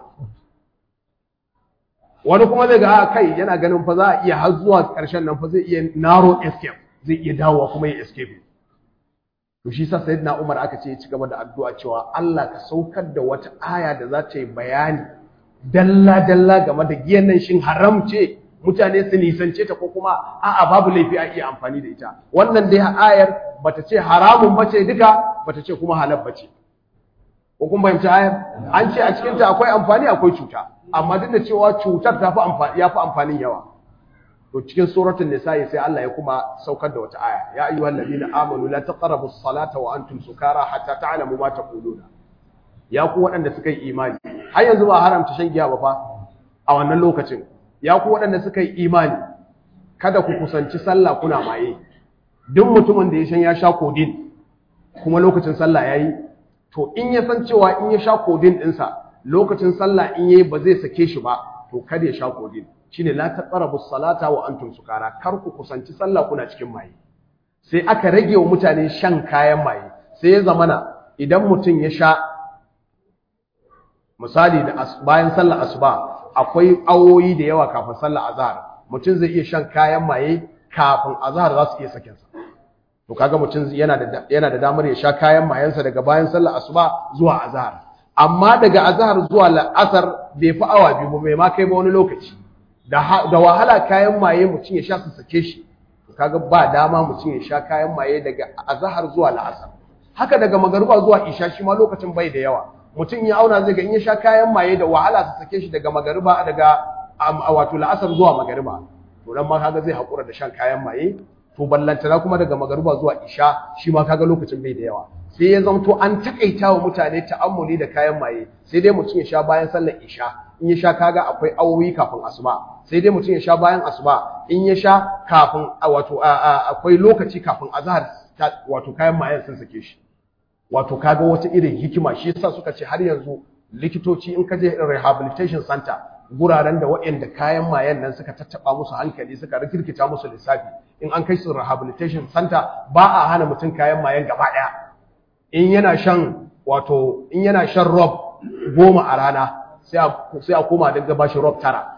wani kuma zai ga a kai yana ganin fa za a iya har zuwa ƙarshen nan fa zai iya naro escape zai iya dawowa kuma ya escape to shi sa sayyidina Umar aka ce ya ci gaba da addu'a cewa Allah ka saukar da wata aya da za ta yi bayani dalla dalla game da giyan nan shin haram ce mutane su nisance ta ko kuma a'a babu laifi a iya amfani da ita wannan dai ayar bata ce haramun bace duka bata ce kuma halal bace ko kun fahimci ayar an ce a cikin ta akwai amfani akwai cuta amma duk da cewa cutar ta fi amfani ya fi amfanin yawa to cikin suratul nisa'i sai Allah ya kuma saukar da wata aya ya ayyuhal ladina amanu la taqrabu as-salata wa antum sukara hatta ta'lamu ma taquluna ya ku waɗanda suka yi imani har yanzu ba haramta shan giya ba fa a wannan lokacin ya ku waɗanda suka yi imani kada ku kusanci sallah kuna maye duk mutumin da ya shan ya sha kodin kuma lokacin sallah yayi to in ya san cewa in ya sha kodin ɗinsa lokacin sallah in yayi ba zai sake shi ba to kada ya sha kodin shine la taqrabu salata wa antum sukara kar ku kusanci sallah kuna cikin maye sai aka rage wa mutane shan kayan maye sai ya zamana idan mutum ya sha misali da bayan sallar asuba akwai awoyi da yawa kafin sallar azhar mutum zai iya shan kayan maye kafin azhar za su iya sakin sa to kaga mutum yana da yana da damar ya sha kayan mayensa daga bayan sallar asuba zuwa azhar amma daga azhar zuwa la'asar bai fi awa biyu ba bai ma kai ba wani lokaci da da wahala kayan maye mutum ya sha su sake shi to kaga ba dama mutum ya sha kayan maye daga azhar zuwa la'asar haka daga magariba zuwa isha shi ma lokacin bai da yawa mutum ya auna zai ga in ya sha kayan maye da wahala su sake shi daga magariba daga wato la'asar zuwa magariba to nan ma kaga zai hakura da shan kayan maye to ballantana kuma daga magariba zuwa isha shi ma kaga lokacin bai da yawa sai ya zamto an takaita wa mutane ta'ammuli da kayan maye sai dai mutum ya sha bayan sallar isha in ya sha kaga akwai awowi kafin asuba sai dai mutum ya sha bayan asuba in ya sha kafin wato akwai lokaci kafin azhar wato kayan mayen sun sake shi wato kaga wata irin hikima shi yasa suka ce har yanzu likitoci in ka je rehabilitation center guraren da waɗanda kayan mayan nan suka tattaba musu hankali suka rikirkita musu lissafi in an kai su rehabilitation center ba a hana mutum kayan mayan gaba ɗaya in yana shan wato in yana shan rob goma a rana sai a koma daga bashi rob tara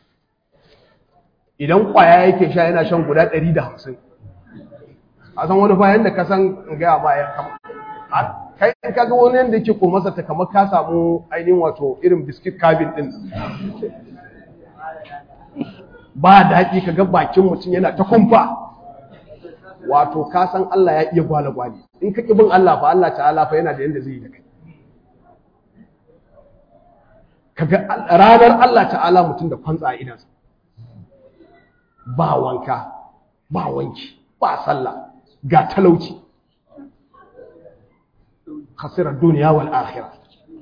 idan kwaya yake sha yana shan guda ɗari da hamsin a san wani bayan da ka san gaya ma ya kama kai ka ga wani yadda yake kurmasa ta kamar ka samu ainihin wato irin biskit kabin din ba daɗi ka ga bakin mutum yana ta kumfa wato ka san Allah ya iya gwale gwale in ka ƙi bin Allah fa Allah ta'ala fa yana da yadda zai yi da kai kaga ranar Allah ta'ala mutum da kwantsa a idansa ba wanka ba wanki ba sallah ga talauci khasirar duniya wal akhirah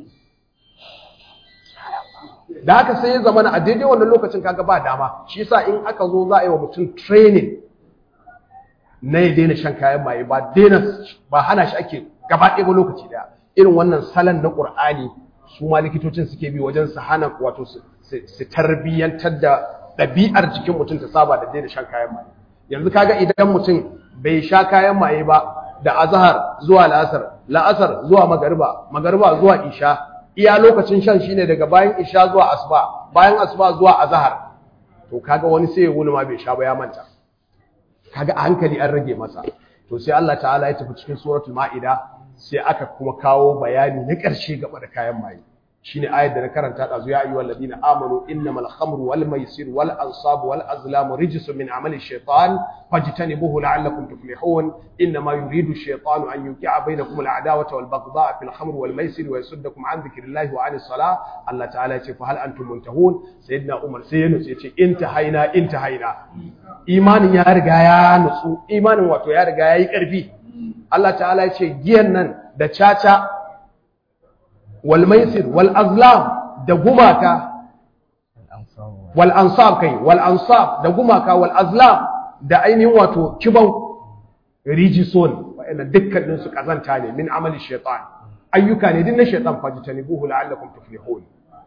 da haka sai ya zama a daidai wannan lokacin kaga ba dama shi yasa in aka zo za a yi wa mutum training na ya daina shan kayan maye ba daina ba hana shi ake gaba ɗaya ba lokaci daya irin wannan salon na ƙur'ani su ma likitocin suke bi wajen su hana wato su tarbiyyantar da ɗabi'ar jikin mutum ta saba da daina shan kayan maye yanzu kaga idan mutum bai sha kayan maye ba da azhar zuwa la'asar la'asar zuwa magariba magariba zuwa isha iya lokacin shan shine daga bayan isha zuwa asuba bayan asuba zuwa azhar to kaga wani sai ya wuni ma bai sha ba ya manta kaga a hankali an rage masa to sai Allah ta'ala ya tafi cikin suratul ma'ida sai aka kuma kawo bayani na ƙarshe gaba da kayan maye shine ayar da na karanta da ya ayyuhal ladina amanu innamal khamru wal maisir wal ansab wal azlam rijsun min amali shaytan fajtanibuhu la'allakum tuflihun innama yuridu shaytanu an yuqi'a bainakum al adawata wal baghdha'a fil khamri wal maisir wa yasuddakum an dhikrillahi wa anis salah Allah ta'ala ya ce fa hal antum muntahun sayyidina Umar sai ya nutse ya ce intahaina intahaina imanin ya riga ya nutsu imanin wato ya riga yayi karfi Allah ta'ala ya ce giyan nan da caca wal maisir wal azlam da gumaka wal ansab kai wal ansab da gumaka wal azlam da ainihin wato kiban rijison wa'annan dukkanin su kazanta ne min amali shaytan ayyuka ne din na shaytan fajtanibuhu la'allakum tuflihun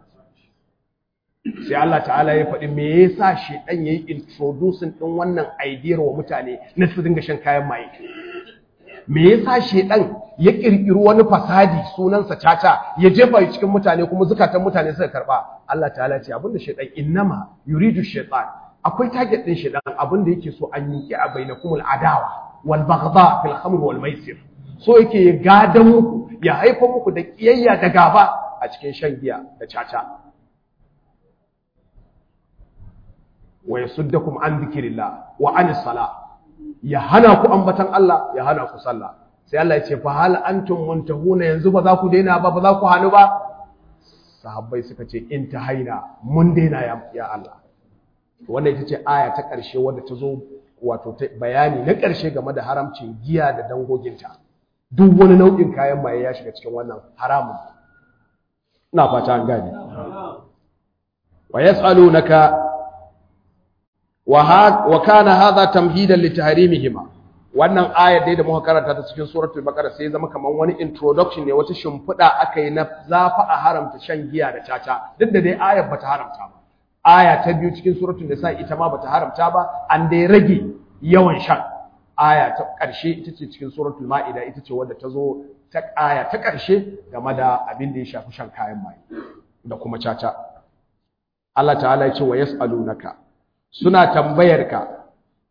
sai Allah ta'ala ya faɗi me yasa shaytan yayi introducing din wannan idea wa mutane na su dinga shan kayan maye me yasa shedan ya kirkiri wani fasadi sunansa caca ya jefa cikin mutane kuma zukatan mutane suka karba Allah ta'ala ce abinda shedan innama yuridu shaytan
akwai target din shedan abin da yake so an yi a bainakumul adawa wal baghdha fil khamr wal maisir so yake gadan muku ya haifa muku da kiyayya da gaba a cikin shan giya da caca wa yasuddakum an dhikrillah wa anis salah ya hana ku ambatan Allah ya hana ku sallah sai Allah ya ce fa hal antum muntahuna yanzu ba za ku daina ba ba za ku hanu ba sahabbai suka ce intahaina mun daina ya, ya Allah wannan ita ce aya ta ƙarshe wadda ta zo wato bayani na ƙarshe game da haramcin giya da dangoginta duk wani nau'in kayan maye ya shiga cikin wannan haramun ina fata an gane wa yas'alunaka wa kana hadha tamhidan li tahrimihima wannan ayar dai da muka karanta ta cikin suratul baqara sai zama kaman wani introduction ne wata shimfiɗa aka yi na zafa a haramta shan giya da caca duk da dai ayar bata haramta ba aya ta biyu cikin suratul nisa ita ma bata haramta ba an dai rage yawan shan aya ta ƙarshe ita ce cikin suratul ma'ida ita ce wadda ta zo ta aya ta ƙarshe game da abin da ya shafi shan kayan maye da kuma caca Allah ta'ala ya ce wa yas'alunaka suna tambayarka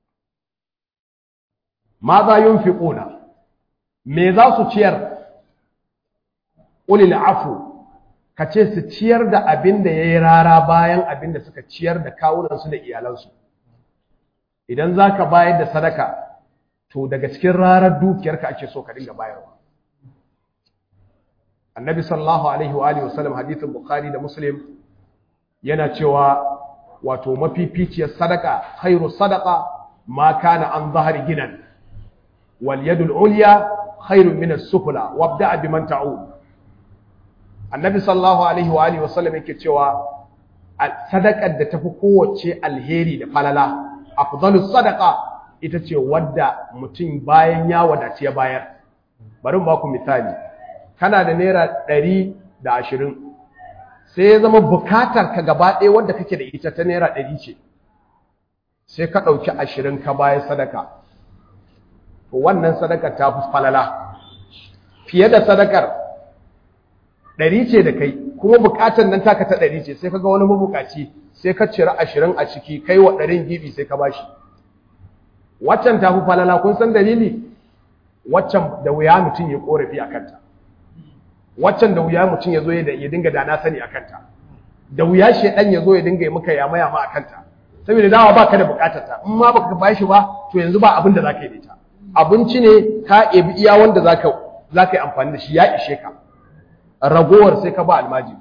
ma za yunfiquna me za su ciyar ulil afu ka ce su ciyar da abin da ya yi rara bayan abin da suka ciyar da kawunansu da iyalansu idan za ka bayar da sadaka to daga cikin rarar dukiyarka ake so ka dinga bayarwa annabi sallallahu alaihi wa alihi wasallam hadithin bukhari da muslim yana cewa wato mafificiyar sadaka khairu sadaka ma kana an zahari ginan wal yadul ulya khairun min as-sufla wabda biman ta'ud annabi sallallahu alaihi wa alihi wasallam yake cewa sadakar da tafi kowace alheri da falala afdalus sadaqa ita ce wadda mutum bayan ya wadace ya bayar bari mu baku misali kana da naira ɗari da ashirin sai ya zama bukatar ka gaba ɗaya wadda kake da ita ta naira ɗari ce sai ka ɗauki ashirin ka bayar sadaka to wannan sadakar ta fi falala fiye da sadakar ɗari ce da kai kuma bukatar nan taka ta ɗari ce sai ka ga wani mabukaci sai ka cire ashirin a ciki kai wa ɗarin gibi sai ka bashi waccan ta fi falala kun san dalili waccan da wuya mutum ya korafi a kanta waccan da wuya mutum ya zo ya dinga da na sani a kanta da wuya shedan ya zo ya dinga yi maka yama yama a kanta saboda dawa ba ka da bukatar ta in ma baka bashi ba to yanzu ba abin da za ka yi da ita abinci ne ka ebi iya wanda za ka yi amfani da shi ya ishe ka ragowar sai ka ba almajiri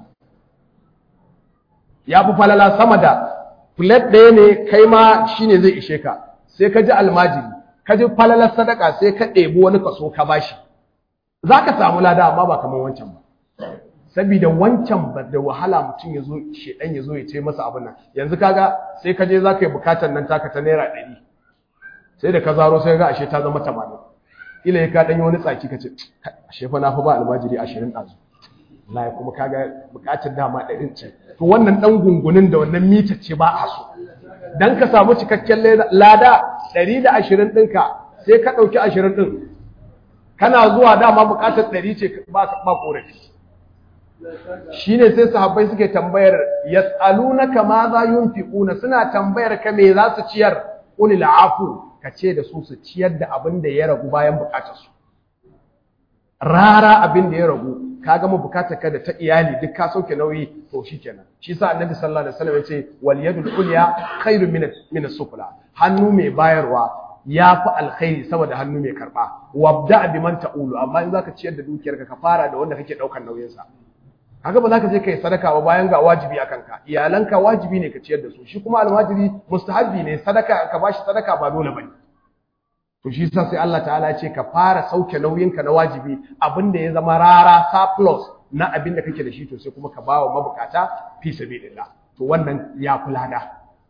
ya fi falala sama da plate ɗaya ne kai ma shine zai ishe ka sai ka ji almajiri ka ji falalar sadaka sai ka ɗebi wani kaso ka bashi za ka samu lada amma ba kamar wancan ba saboda wancan ba da wahala mutum ya zo shedan ya zo ya ce masa abin nan yanzu kaga sai ka je za ka yi bukatar nan taka ta naira ɗari sai da ka zaro sai ga ashe ta zama tamanin ila ya ka ɗan yi wani tsaki ka ce ashe fa na fa ba almajiri ashirin ɗazu na kuma kaga bukatar dama ɗarin ce to wannan ɗan gungunin da wannan mita ce ba a so dan ka samu cikakken lada ɗari da ashirin ɗinka sai ka ɗauki ashirin ɗin kana zuwa dama buƙatar ɗari ce ba ƙorafi shi ne sai sahabbai suke tambayar yas'alunaka ma za yunfiquna suna tambayar ka me za su ciyar qul afu ka ce da su su ciyar da abin da ya ragu bayan buƙatar su rara abin da ya ragu ka gama bukatar ka da ta iyali duk ka sauke nauyi to shikenan shi sa annabi sallallahu alaihi wasallam yace wal yadul ulya khairu min min as-sufla hannu mai bayarwa yafi alkhairi saboda hannu mai karba wabda biman ta'ulu amma in zaka ciyar da dukiyarka ka fara da wanda kake daukar nauyin sa kaga ba zaka je kai sadaka ba bayan ga wajibi akan ka iyalanka wajibi ne ka ciyar da su shi kuma almajiri mustahabbi ne sadaka ka bashi sadaka ba dole bane to shi sa sai Allah ta'ala ya ce ka fara sauke nauyinka na wajibi abinda ya zama rara surplus na abin da kake da shi to sai kuma ka bawa mabukata fi sabilillah to wannan ya kula da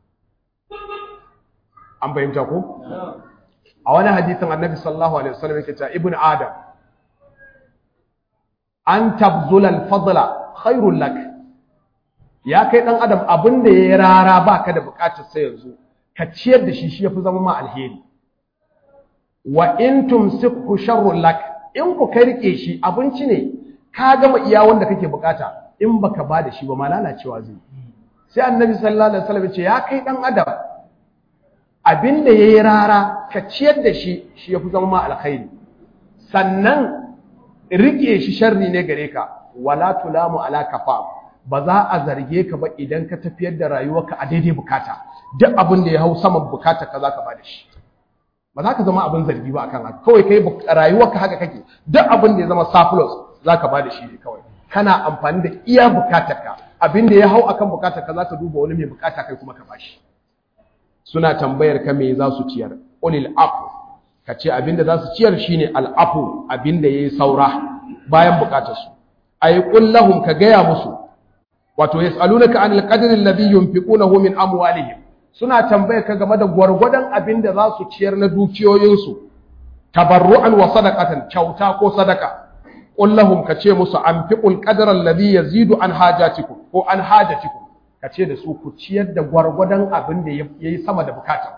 an fahimta ko a wani hadisin annabi sallallahu alaihi wasallam yake cewa ibnu adam an tabzula al-fadla khairul lak ya kai dan adam abinda yayi rara baka da bukatar sai yanzu ka ciyar da shi shi yafi zama ma alheri wa in tumsikhu sharrun lak in ku kai rike shi abinci ne ka gama iya wanda kake bukata in baka ba da shi ba ma lalacewa zai sai annabi sallallahu alaihi wasallam ce ya kai dan adam abin da yayi rara ka ciyar da shi shi yafi zama ma alkhairi sannan rike shi sharri ne gare ka wala tulamu ala kafa ba za a zarge ka ba idan ka tafiyar da rayuwarka a daidai bukata duk abin da ya hau saman bukata ka zaka ba da shi ba za ka zama abin zargi ba akan haka kawai kai rayuwarka haka kake duk abin da ya zama surplus zaka ba da shi ne kawai kana amfani da iya bukatarka abin da ya hau akan bukatarka zaka duba wani mai bukata kai kuma ka bashi suna tambayar ka me za su ciyar qulil afu ka ce abin da za su ciyar shine al afu abin da yayi saura bayan bukatar su ay qul lahum ka gaya musu wato yasalunaka anil qadri alladhi yunfiqunahu min amwalihim suna tambayar ka game da gwargwadon abin da za su ciyar na dukiyoyinsu tabarru'an wa sadaqatan kyauta ko sadaka qul lahum ka ce musu anfiqul qadra alladhi yazidu an hajatikum ko an hajatikum ka ce da su ku ciyar da gwargwadon abin da yayi sama da bukatar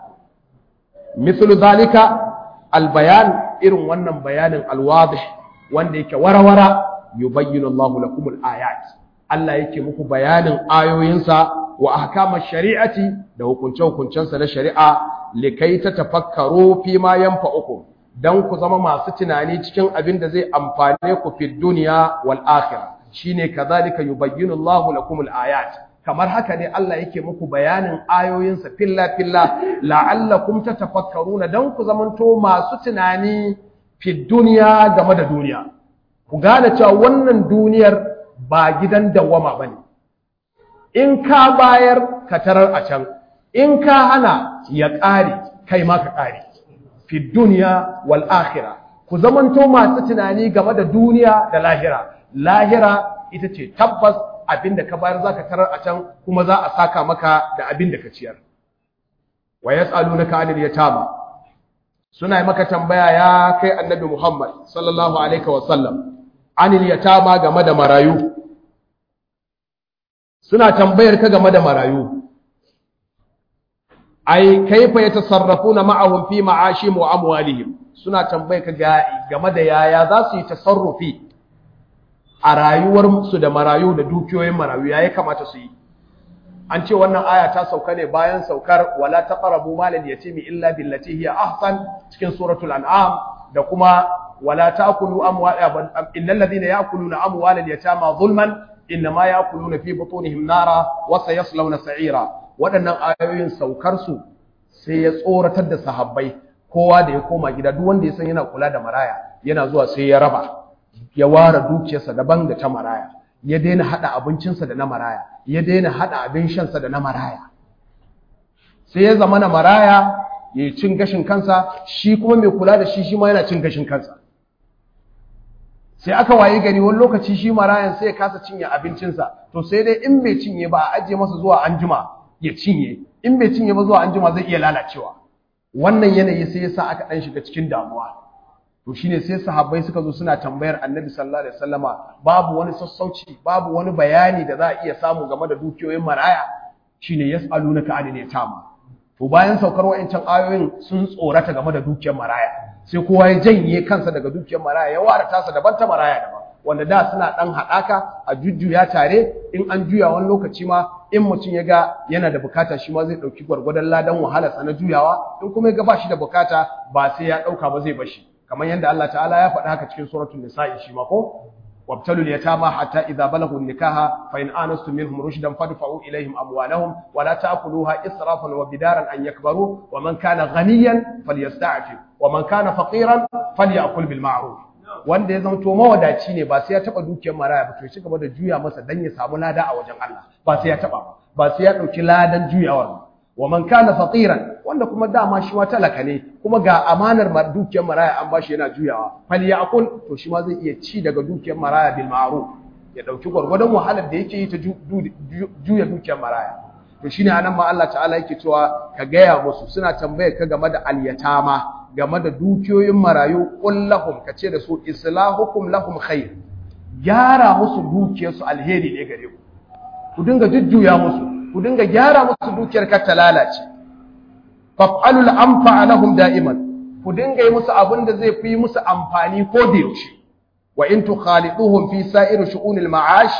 mislu zalika albayan irin wannan bayanin alwadih wanda yake warawara yubayyinu Allahu lakum alayat Allah yake muku bayanin ayoyinsa wa ahkamar shari'ati da hukunce-hukuncensa na shari'a likai ta tafakkaru fi ma yanfa'ukum dan ku zama masu tunani cikin abin da zai amfane ku fi duniya wal akhirah shine kazalika yubayyinu Allahu lakum al-ayat kamar haka ne Allah yake muku bayanin ayoyinsa filla filla la'allakum tatafakkaruna dan ku zamanto masu tunani fi duniya game da duniya ku gane cewa wannan duniyar ba gidan dawwama bane in ka bayar ka tarar a can in ka hana ya ƙare kai ma ka ƙare fi duniya wal akhira ku zamanto masu tunani game da duniya da lahira lahira ita ce tabbas abinda ka bayar zaka tarar a can kuma za a saka maka da abinda ka ciyar wa yas'alunaka 'anil yatama suna maka tambaya ya kai annabi Muhammad sallallahu alaihi wa sallam 'anil yatama game da marayu suna tambayar ka game da marayu ai kaifa yatasarrafuna ma'ahum fi ma'ashim wa amwalihim suna tambayar ka game da yaya za su yi tasarrufi a rayuwar su da marayu da dukiyoyin marayu yayi kamata su yi an ce wannan aya ta sauka ne bayan saukar wala taqrabu malal yatimi illa billati hiya ahsan cikin suratul an'am da kuma wala ta'kulu amwal innal ladhina ya'kuluna amwalal yatama zulman innama ya'kuluna fi butunihim nara wa sayaslawna sa'ira waɗannan ayoyin saukar su sai ya tsoratar da sahabbai kowa da ya koma gida duk wanda ya san yana kula da maraya yana zuwa sai ya raba ya ware dukiyarsa daban da ta maraya ya daina hada abincinsa da na maraya ya daina hada abin shansa da na maraya sai ya zama na maraya ya cin gashin kansa shi kuma mai kula da shi shi ma yana cin gashin kansa sai aka waye gari wani lokaci shi marayan sai ya kasa cinye abincinsa to sai dai in bai cinye ba a ajiye masa zuwa anjima ya cinye in bai cinye ba zuwa anjima zai iya lalacewa wannan yanayi sai yasa aka dan shiga cikin damuwa to shine sai sahabbai suka zo suna tambayar Annabi sallallahu alaihi wasallama babu wani sassauci babu wani bayani da za a iya samu game da dukiyoyin maraya shine yas'alunaka anil yatama to bayan saukar wa'ancan ayoyin sun tsorata game da dukiyar maraya sai kowa ya janye kansa daga dukiyar maraya ya ware tasa daban ta maraya daban wanda da suna dan haɗaka a jujjuya tare in an juya wani lokaci ma in mutum ya ga yana da bukata shi ma zai ɗauki gwargwadon ladan wahalarsa na juyawa in kuma ya ga ba shi da bukata ba sai ya ɗauka ba zai bashi kamar yadda Allah ta'ala ya faɗi haka cikin suratul nisa'i shi ma ko وابتلوا اليتامى حتى إذا بلغوا النكاح فإن آنستم منهم رشدا فادفعوا إليهم أموالهم ولا تأكلوها إسرافا وبدارا أن يكبروا ومن كان غنيا فليستعفف ومن كان فقيرا فليأكل بالمعروف wanda ya zanto mawadaci ne ba sai ya taba dukiyar maraya ba to shi gaba da juya masa dan ya samu lada a wajen Allah ba sai ya taba ba ba sai ya dauki ladan juyawar ba wa man kana faqiran wanda kuma dama shi ma talaka ne kuma ga amanar dukiyar maraya an bashi yana juyawa fal yaqul to shi ma zai iya ci daga dukiyar maraya bil ma'ruf ya dauki gwargwadon wahalar da yake yi ta juya dukiyar maraya to shine anan ma Allah ta'ala yake cewa ka gaya musu suna tambayar ka game da alyatama game da dukiyoyin marayu qul lahum kace da su islahukum lahum khair gyara musu dukiyarsu alheri ne gare ku ku dinga jujjuya musu ku dinga gyara musu dukiyar kar ta lalace faf'alul anfa lahum da'iman ku dinga yi musu abin da zai fi musu amfani ko da yaushe wa in tukhaliduhum fi sa'ir shu'unil ma'ash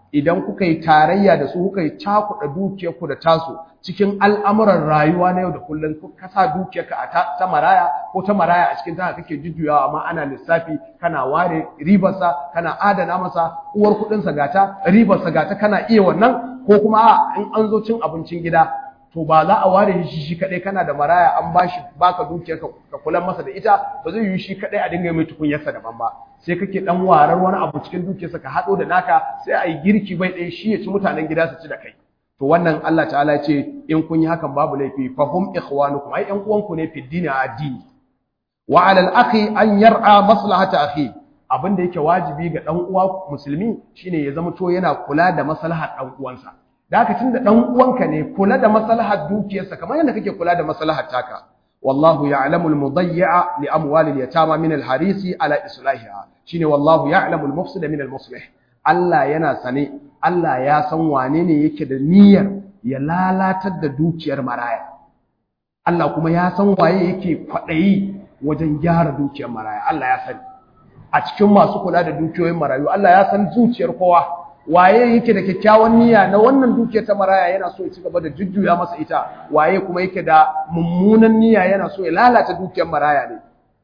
idan kuka yi tarayya da su kuka yi cakuɗa dukiyarku da tasu cikin al'amuran rayuwa na yau da kullum ka sa dukiyarka a ta maraya ko ta maraya a cikin tana kake jujjuyawa amma ana lissafi kana ware ribarsa kana adana masa uwar kuɗinsa gata ribarsa gata kana iya wannan ko kuma in an zo cin abincin gida to ba za a ware shi shi kaɗai kana da maraya an bashi baka dukiyar ka kula masa da ita ba zai yi shi kaɗai a dinga mai tukunyarsa daban ba sai kake dan warar wani abu cikin dukiyarsa ka haɗo da naka sai a yi girki bai ɗaya shi ya ci mutanen gida su ci da kai to wannan Allah ta'ala ya ce in kun yi hakan babu laifi fa hum ikhwanukum ai ƴan uwanku ne fi dini a addini wa 'ala al-akhi an yar'a maslahata akhi abin da yake wajibi ga dan uwa musulmi shine ya zama to yana kula da maslahar dan uwansa da haka tunda dan uwanka ne kula da maslahar dukiyarsa kamar yadda kake kula da maslahar taka wallahu ya'lamu al-mudayyi'a li amwali al-yatama min al-harisi ala islahiha shine wallahu ya'lamu al-mufsida min al-muslih Allah yana sane Allah ya san wane ne yake da niyyar ya lalatar da dukiyar maraya Allah kuma ya san waye yake kwadayi wajen gyara dukiyar maraya Allah ya sani a cikin masu kula da dukiyoyin marayu Allah ya san zuciyar kowa waye yake da kyakkyawan niyya na wannan dukiyar ta maraya yana so ya ci gaba da jujjuya masa ita waye kuma yake da mummunan niyya yana so ya lalata dukiyar maraya ne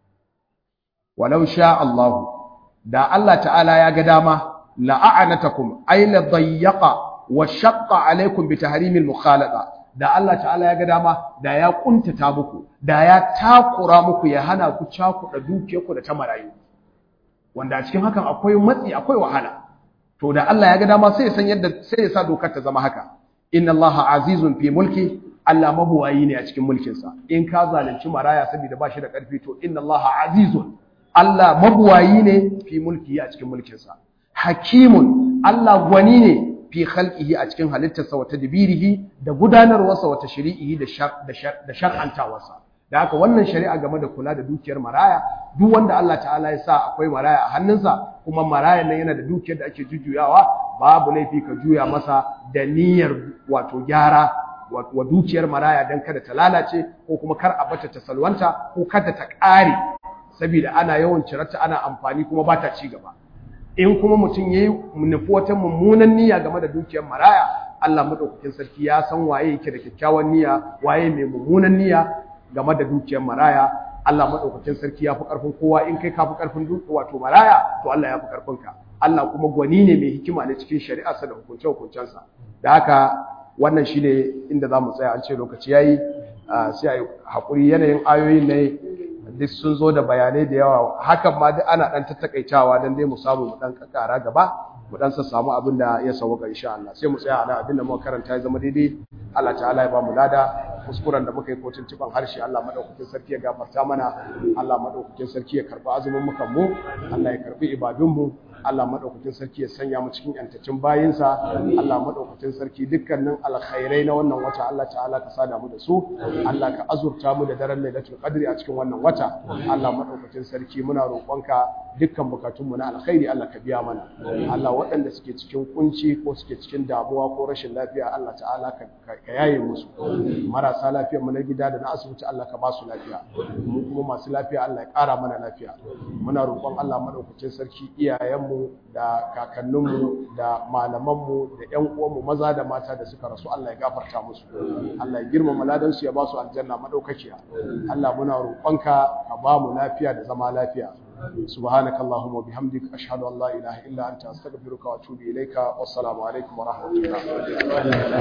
walau sha Allah da Allah ta'ala ya ga dama la'anatakum ay la dayyaqa wa shaqqa alaykum bi tahrimil mukhalata da Allah ta'ala ya ga dama da ya kuntata muku da ya takura muku ya hana ku cakuɗa dukiyarku da ta marayu wanda a cikin hakan akwai matsi akwai wahala to da Allah ya ga dama sai ya san yadda sai ya sa dokar ta zama haka inna allaha azizun fi mulki Allah mabuwayi ne a cikin mulkinsa in ka zalunci maraya saboda ba shi da karfi to inna allaha azizun Allah mabuwayi ne fi mulki a cikin mulkinsa hakimun Allah gwani ne fi khalqihi a cikin halittarsa wa tadbirihi da gudanarwarsa wa tashri'ihi da da shar'antawarsa da haka wannan shari'a game da kula da dukiyar maraya duk wanda Allah ta'ala ya sa akwai maraya a hannunsa kuma maraya nan yana da dukiyar da ake jujjuyawa babu laifi ka juya masa da niyyar wato gyara wa dukiyar maraya dan kada ta lalace ko kuma kar a bata ta salwanta ko kada ta ƙare saboda ana yawan cirarta ana amfani kuma ba ta ci gaba in kuma mutum yayi nufi wata mummunan niyya game da dukiyar maraya Allah madaukakin sarki ya san waye yake da kyakkyawan niyya waye mai mummunan niyya game da dukiyar maraya Allah madaukakin sarki ya fi karfin kowa in kai ka fi karfin wato maraya to Allah ya fi karfin ka Allah kuma gwani ne mai hikima ne cikin shari'arsa da hukunce hukuncensa da haka wannan shine inda zamu tsaya an ce lokaci yayi sai a hakuri yanayin ayoyin ne duk sun zo da bayanai da yawa hakan ma duk ana dan tattakaitawa dan dai mu samu mu dan kakara gaba mu dan samu abin da ya sauka insha Allah sai mu tsaya a abin da muka karanta ya zama daidai Allah ta'ala ya ba mu lada kuskuren da muka yi ko tuntuban harshe Allah madaukakin sarki ya gafarta mana Allah madaukakin sarki ya karbi azumin mukan mu Allah ya karbi ibadun mu Allah madaukakin sarki ya sanya mu cikin yantacin bayinsa Allah madaukakin sarki dukkanin alkhairai na wannan wata Allah ta'ala ka sada mu da su Allah ka azurta mu da daren lailatul qadri a cikin wannan wata Allah madaukakin sarki muna roƙonka dukkan bukatun mu na alkhairi Allah ka biya mana Allah waɗanda suke cikin kunci ko suke cikin damuwa ko rashin lafiya Allah ta'ala ka yaye musu marasa lafiya mu na gida da na asibiti Allah ka ba su lafiya mu kuma masu lafiya Allah ya ƙara mana lafiya muna roƙon Allah madaukakin sarki iyayenmu da kakanninmu da malamanmu da ƴan uwanmu maza da mata da suka rasu Allah ya gafarta musu Allah ya girmama ladan su ya ba su aljanna madaukakiya Allah muna roƙonka ka ba mu lafiya da zama lafiya سبحانك اللهم وبحمدك أشهد أن لا إله إلا أنت أستغفرك وأتوب إليك والسلام عليكم ورحمة الله